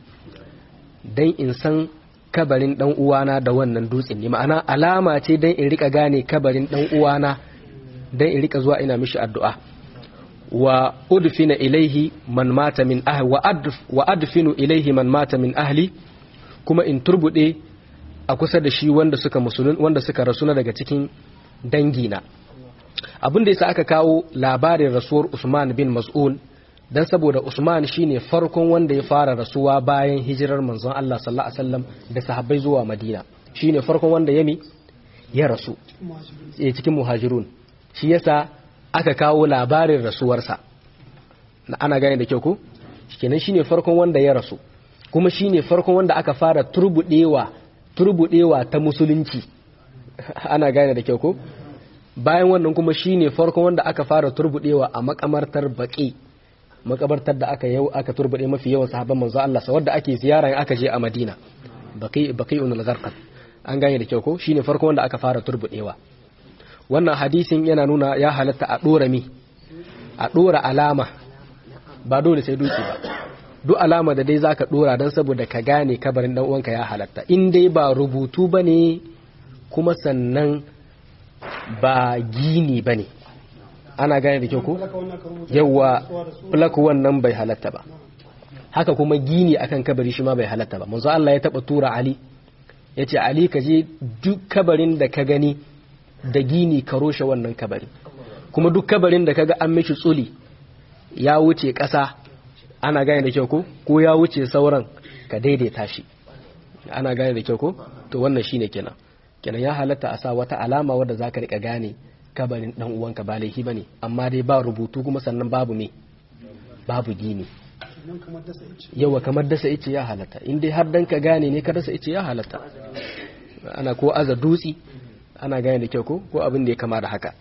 dan in san kabarin ɗan uwana da wannan dutsen ne ma'ana alama ce dan in rika gane kabarin ɗan uwana dan in rika zuwa ina mishi addu'a wa udfina ilaihi man mata min ahli wa adfinu ilaihi man mata min ahli kuma in turbuɗe a kusa da shi wanda suka musulun wanda suka rasu na daga cikin dangina abin da yasa aka kawo labarin rasuwar Usman bin Mas'un dan saboda Usman shine farkon wanda ya fara rasuwa bayan hijirar manzon Allah sallallahu alaihi wasallam da sahabbai zuwa Madina shine farkon wanda yami ya rasu eh cikin muhajirun shi yasa aka kawo labarin rasuwarsa ana gane da kyau ko kenan shine farkon wanda ya rasu kuma shine farkon wanda aka fara turbudewa turbudewa ta musulunci ana gane da kyau ko bayan wannan kuma shine farkon wanda aka fara turbudewa a makamartar baki makabartar da aka yau aka turbude mafi yawan sahabban manzo Allah sa wanda ake ziyara in aka je a Madina baqi baqi'un al-gharqad an gane da kyau ko shine farkon wanda aka fara turbudewa wannan hadisin yana nuna ya halatta a dora mi a dora alama ba dole sai duki ba duk alama da dai zaka dora dan saboda ka gane kabarin dan uwanka ya halatta in dai ba rubutu bane kuma sannan ba gini bane ana gane da kyau ko yawa plaku wannan bai halatta ba haka kuma gini akan kabari shi ma bai halatta ba manzo Allah ya taba tura Ali yace Ali ka je duk kabarin da ka gani da gini ka roshe wannan kabari kuma duk kabarin da kaga an mishi tsuli ya wuce ƙasa ana gane da kyau ko ko ya wuce sauran ka daidaita shi ana gane da kyau ko to wannan shine kenan kenan ya halatta a sa wata alama wadda zaka rika gane kabarin dan uwanka ba laifi bane amma dai ba rubutu kuma sannan babu me babu gini yawa kamar dasa ice ya halatta in dai har dan ka gane ne ka dasa ice ya halatta ana ko aza dutsi ana gane da kyau ko ko abin da ya kama da haka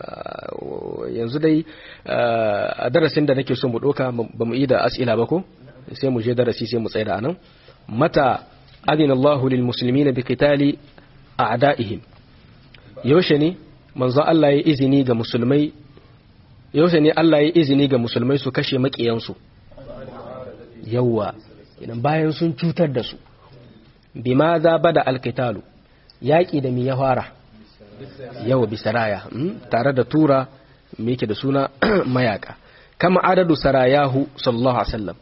yanzu dai a darasin da nake so mu doka ba mu yi da as'ila ba ko sai mu je darasi sai mu tsaya da anan mata adina Allahu lil muslimina bi qitali a'da'ihim yaushe ne manzo Allah ya izini ga musulmai yaushe ne Allah ya izini ga musulmai su kashe makiyansu yawa idan bayan sun cutar da su bima za bada alqitalu yaki da mi ya fara yawa bisaraya tare da tura me yake da suna mayaka kama adadu sarayahu sallallahu alaihi wasallam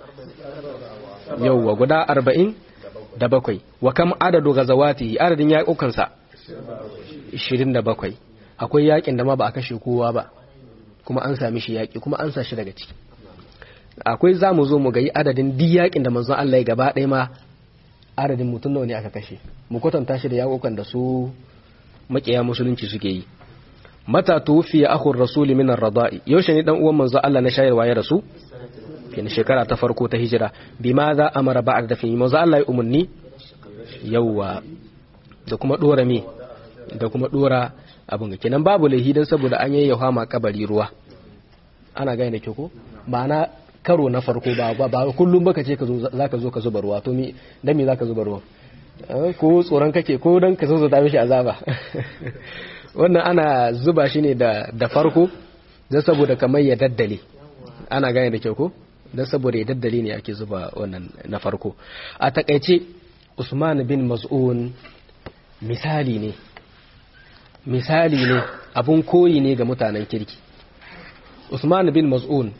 yawa guda arba'in da bakwai wa kam adadu gazawati adadin yaƙukansa ishirin da bakwai akwai yaƙin da ma ba a kashe kowa ba kuma an sami shi yaƙi kuma an sa shi daga ciki akwai za mu zo mu ga yi adadin duk yaƙin da manzon Allah ya gaba ɗaya ma adadin mutum nawa ne aka kashe mu kwatanta shi da yaƙukan da su makiya musulunci suke yi mata tufiya akhur rasuli min ar-rada'i yaushe ne dan uwan manzo Allah na shayarwa ya rasu fi shekara ta farko ta hijira bima za amara ba'd da fi manzo Allah ya umunni yawa da kuma dora me da kuma dora abun kenan babu laihi dan saboda an yayyafa ma kabari ruwa ana gane da ke ko ma'ana karo na farko ba ba kullum baka ce ka zo zaka zo ka zuba ruwa to me dan me zaka zuba ruwa ko tsoron kake ko don ka zo ta mishi azaba wannan ana zuba shi ne da farko don saboda kamar ya daddale ana gane da kyau ko don saboda ya daddale ne ake zuba wannan na farko a takaice usman bin mas'un misali ne misali ne abun koyi ne ga mutanen kirki usman bin mas'un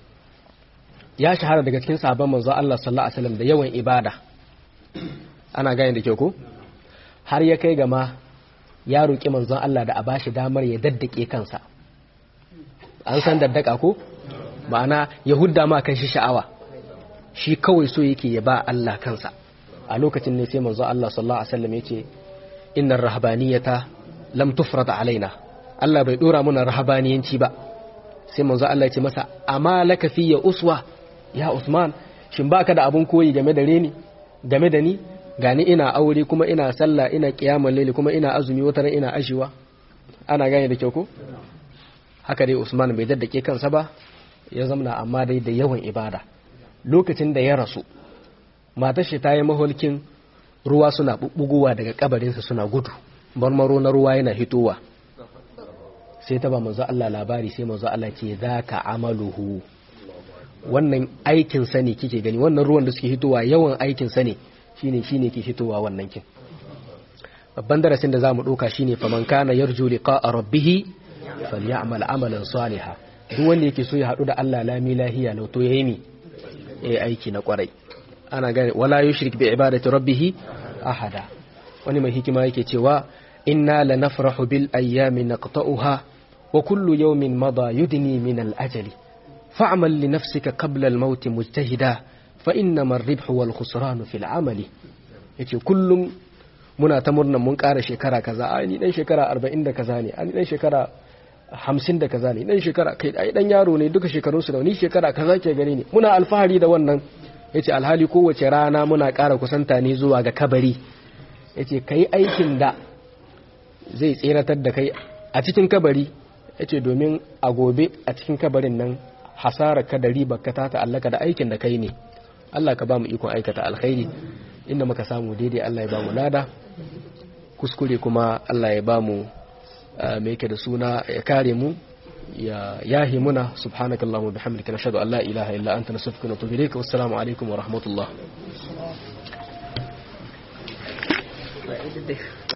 ya shahara daga cikin sabon manzo Allah sallallahu alaihi wasallam da yawan ibada ana gane da kyau ko har ya kai gama ya roƙi manzon Allah da a bashi damar ya daddake kansa an san daddaka ko ma'ana ya hudda ma kan shi sha'awa shi kawai so yake ya ba Allah kansa a lokacin ne sai manzon Allah sallallahu alaihi wasallam yace innar rahbaniyata lam tufrad alaina Allah bai dora mana rahabaniyanci ba sai manzon Allah ya ce masa amma laka ya uswa ya Usman shin baka da abun koyi game da reni game da ni gani ina aure kuma ina sallah ina kiyamul laili kuma ina azumi wata ina ashiwa ana gane da kyau ko haka dai Usman bai daddake kansa ba ya zamana amma dai da yawan ibada lokacin da ya rasu matar shi ta yi maholkin ruwa suna bubbugowa daga kabarinsa suna gudu marmaro na ruwa yana hitowa sai ta ba manzo Allah labari sai manzo Allah ce zaka amaluhu wannan aikin sa ne kike gani wannan ruwan da suke hitowa yawan aikin sa ne shine shine ke fitowa wannan kin babban darasin da zamu doka shine faman kana yarju liqa'a rabbih falyamal amalan salihan duk wanda yake so ya hadu da Allah lami lahiya lau to yayi mi eh aiki na kwarai ana gane wala yushrik bi ibadati rabbih ahada wani mai hikima yake cewa inna lanafrahu bil ayyami naqta'uha wa kullu yawmin mada yudni min al ajali fa'mal li nafsika qabla al maut mujtahida fa innama ar-ribhu wal khusranu fil amali yace kullum muna ta murnan mun ƙara shekara kaza a ni dan shekara 40 da kaza ne a ni dan shekara 50 da kaza ne dan shekara kai ai dan yaro ne duka shekarun su da ni shekara kaza ke gani ne muna alfahari da wannan yace alhali kowace rana muna ƙara kusanta ne zuwa ga kabari yace kai aikin da zai tseratar da kai a cikin kabari yace domin a gobe a cikin kabarin nan hasara ka da riba ka ta ta'allaka da aikin da kai ne Allah ka ba mu ikon aikata alkhairi inda muka samu daidai Allah ya ba mu lada kuskure kuma Allah ya ba mu mai yake da suna ya kare mu ya yahi muna subhanakallahumma bihamdika nashhadu an la ilaha illa anta nastaghfiruka wa natubu ilayk wassalamu alaikum wa rahmatullah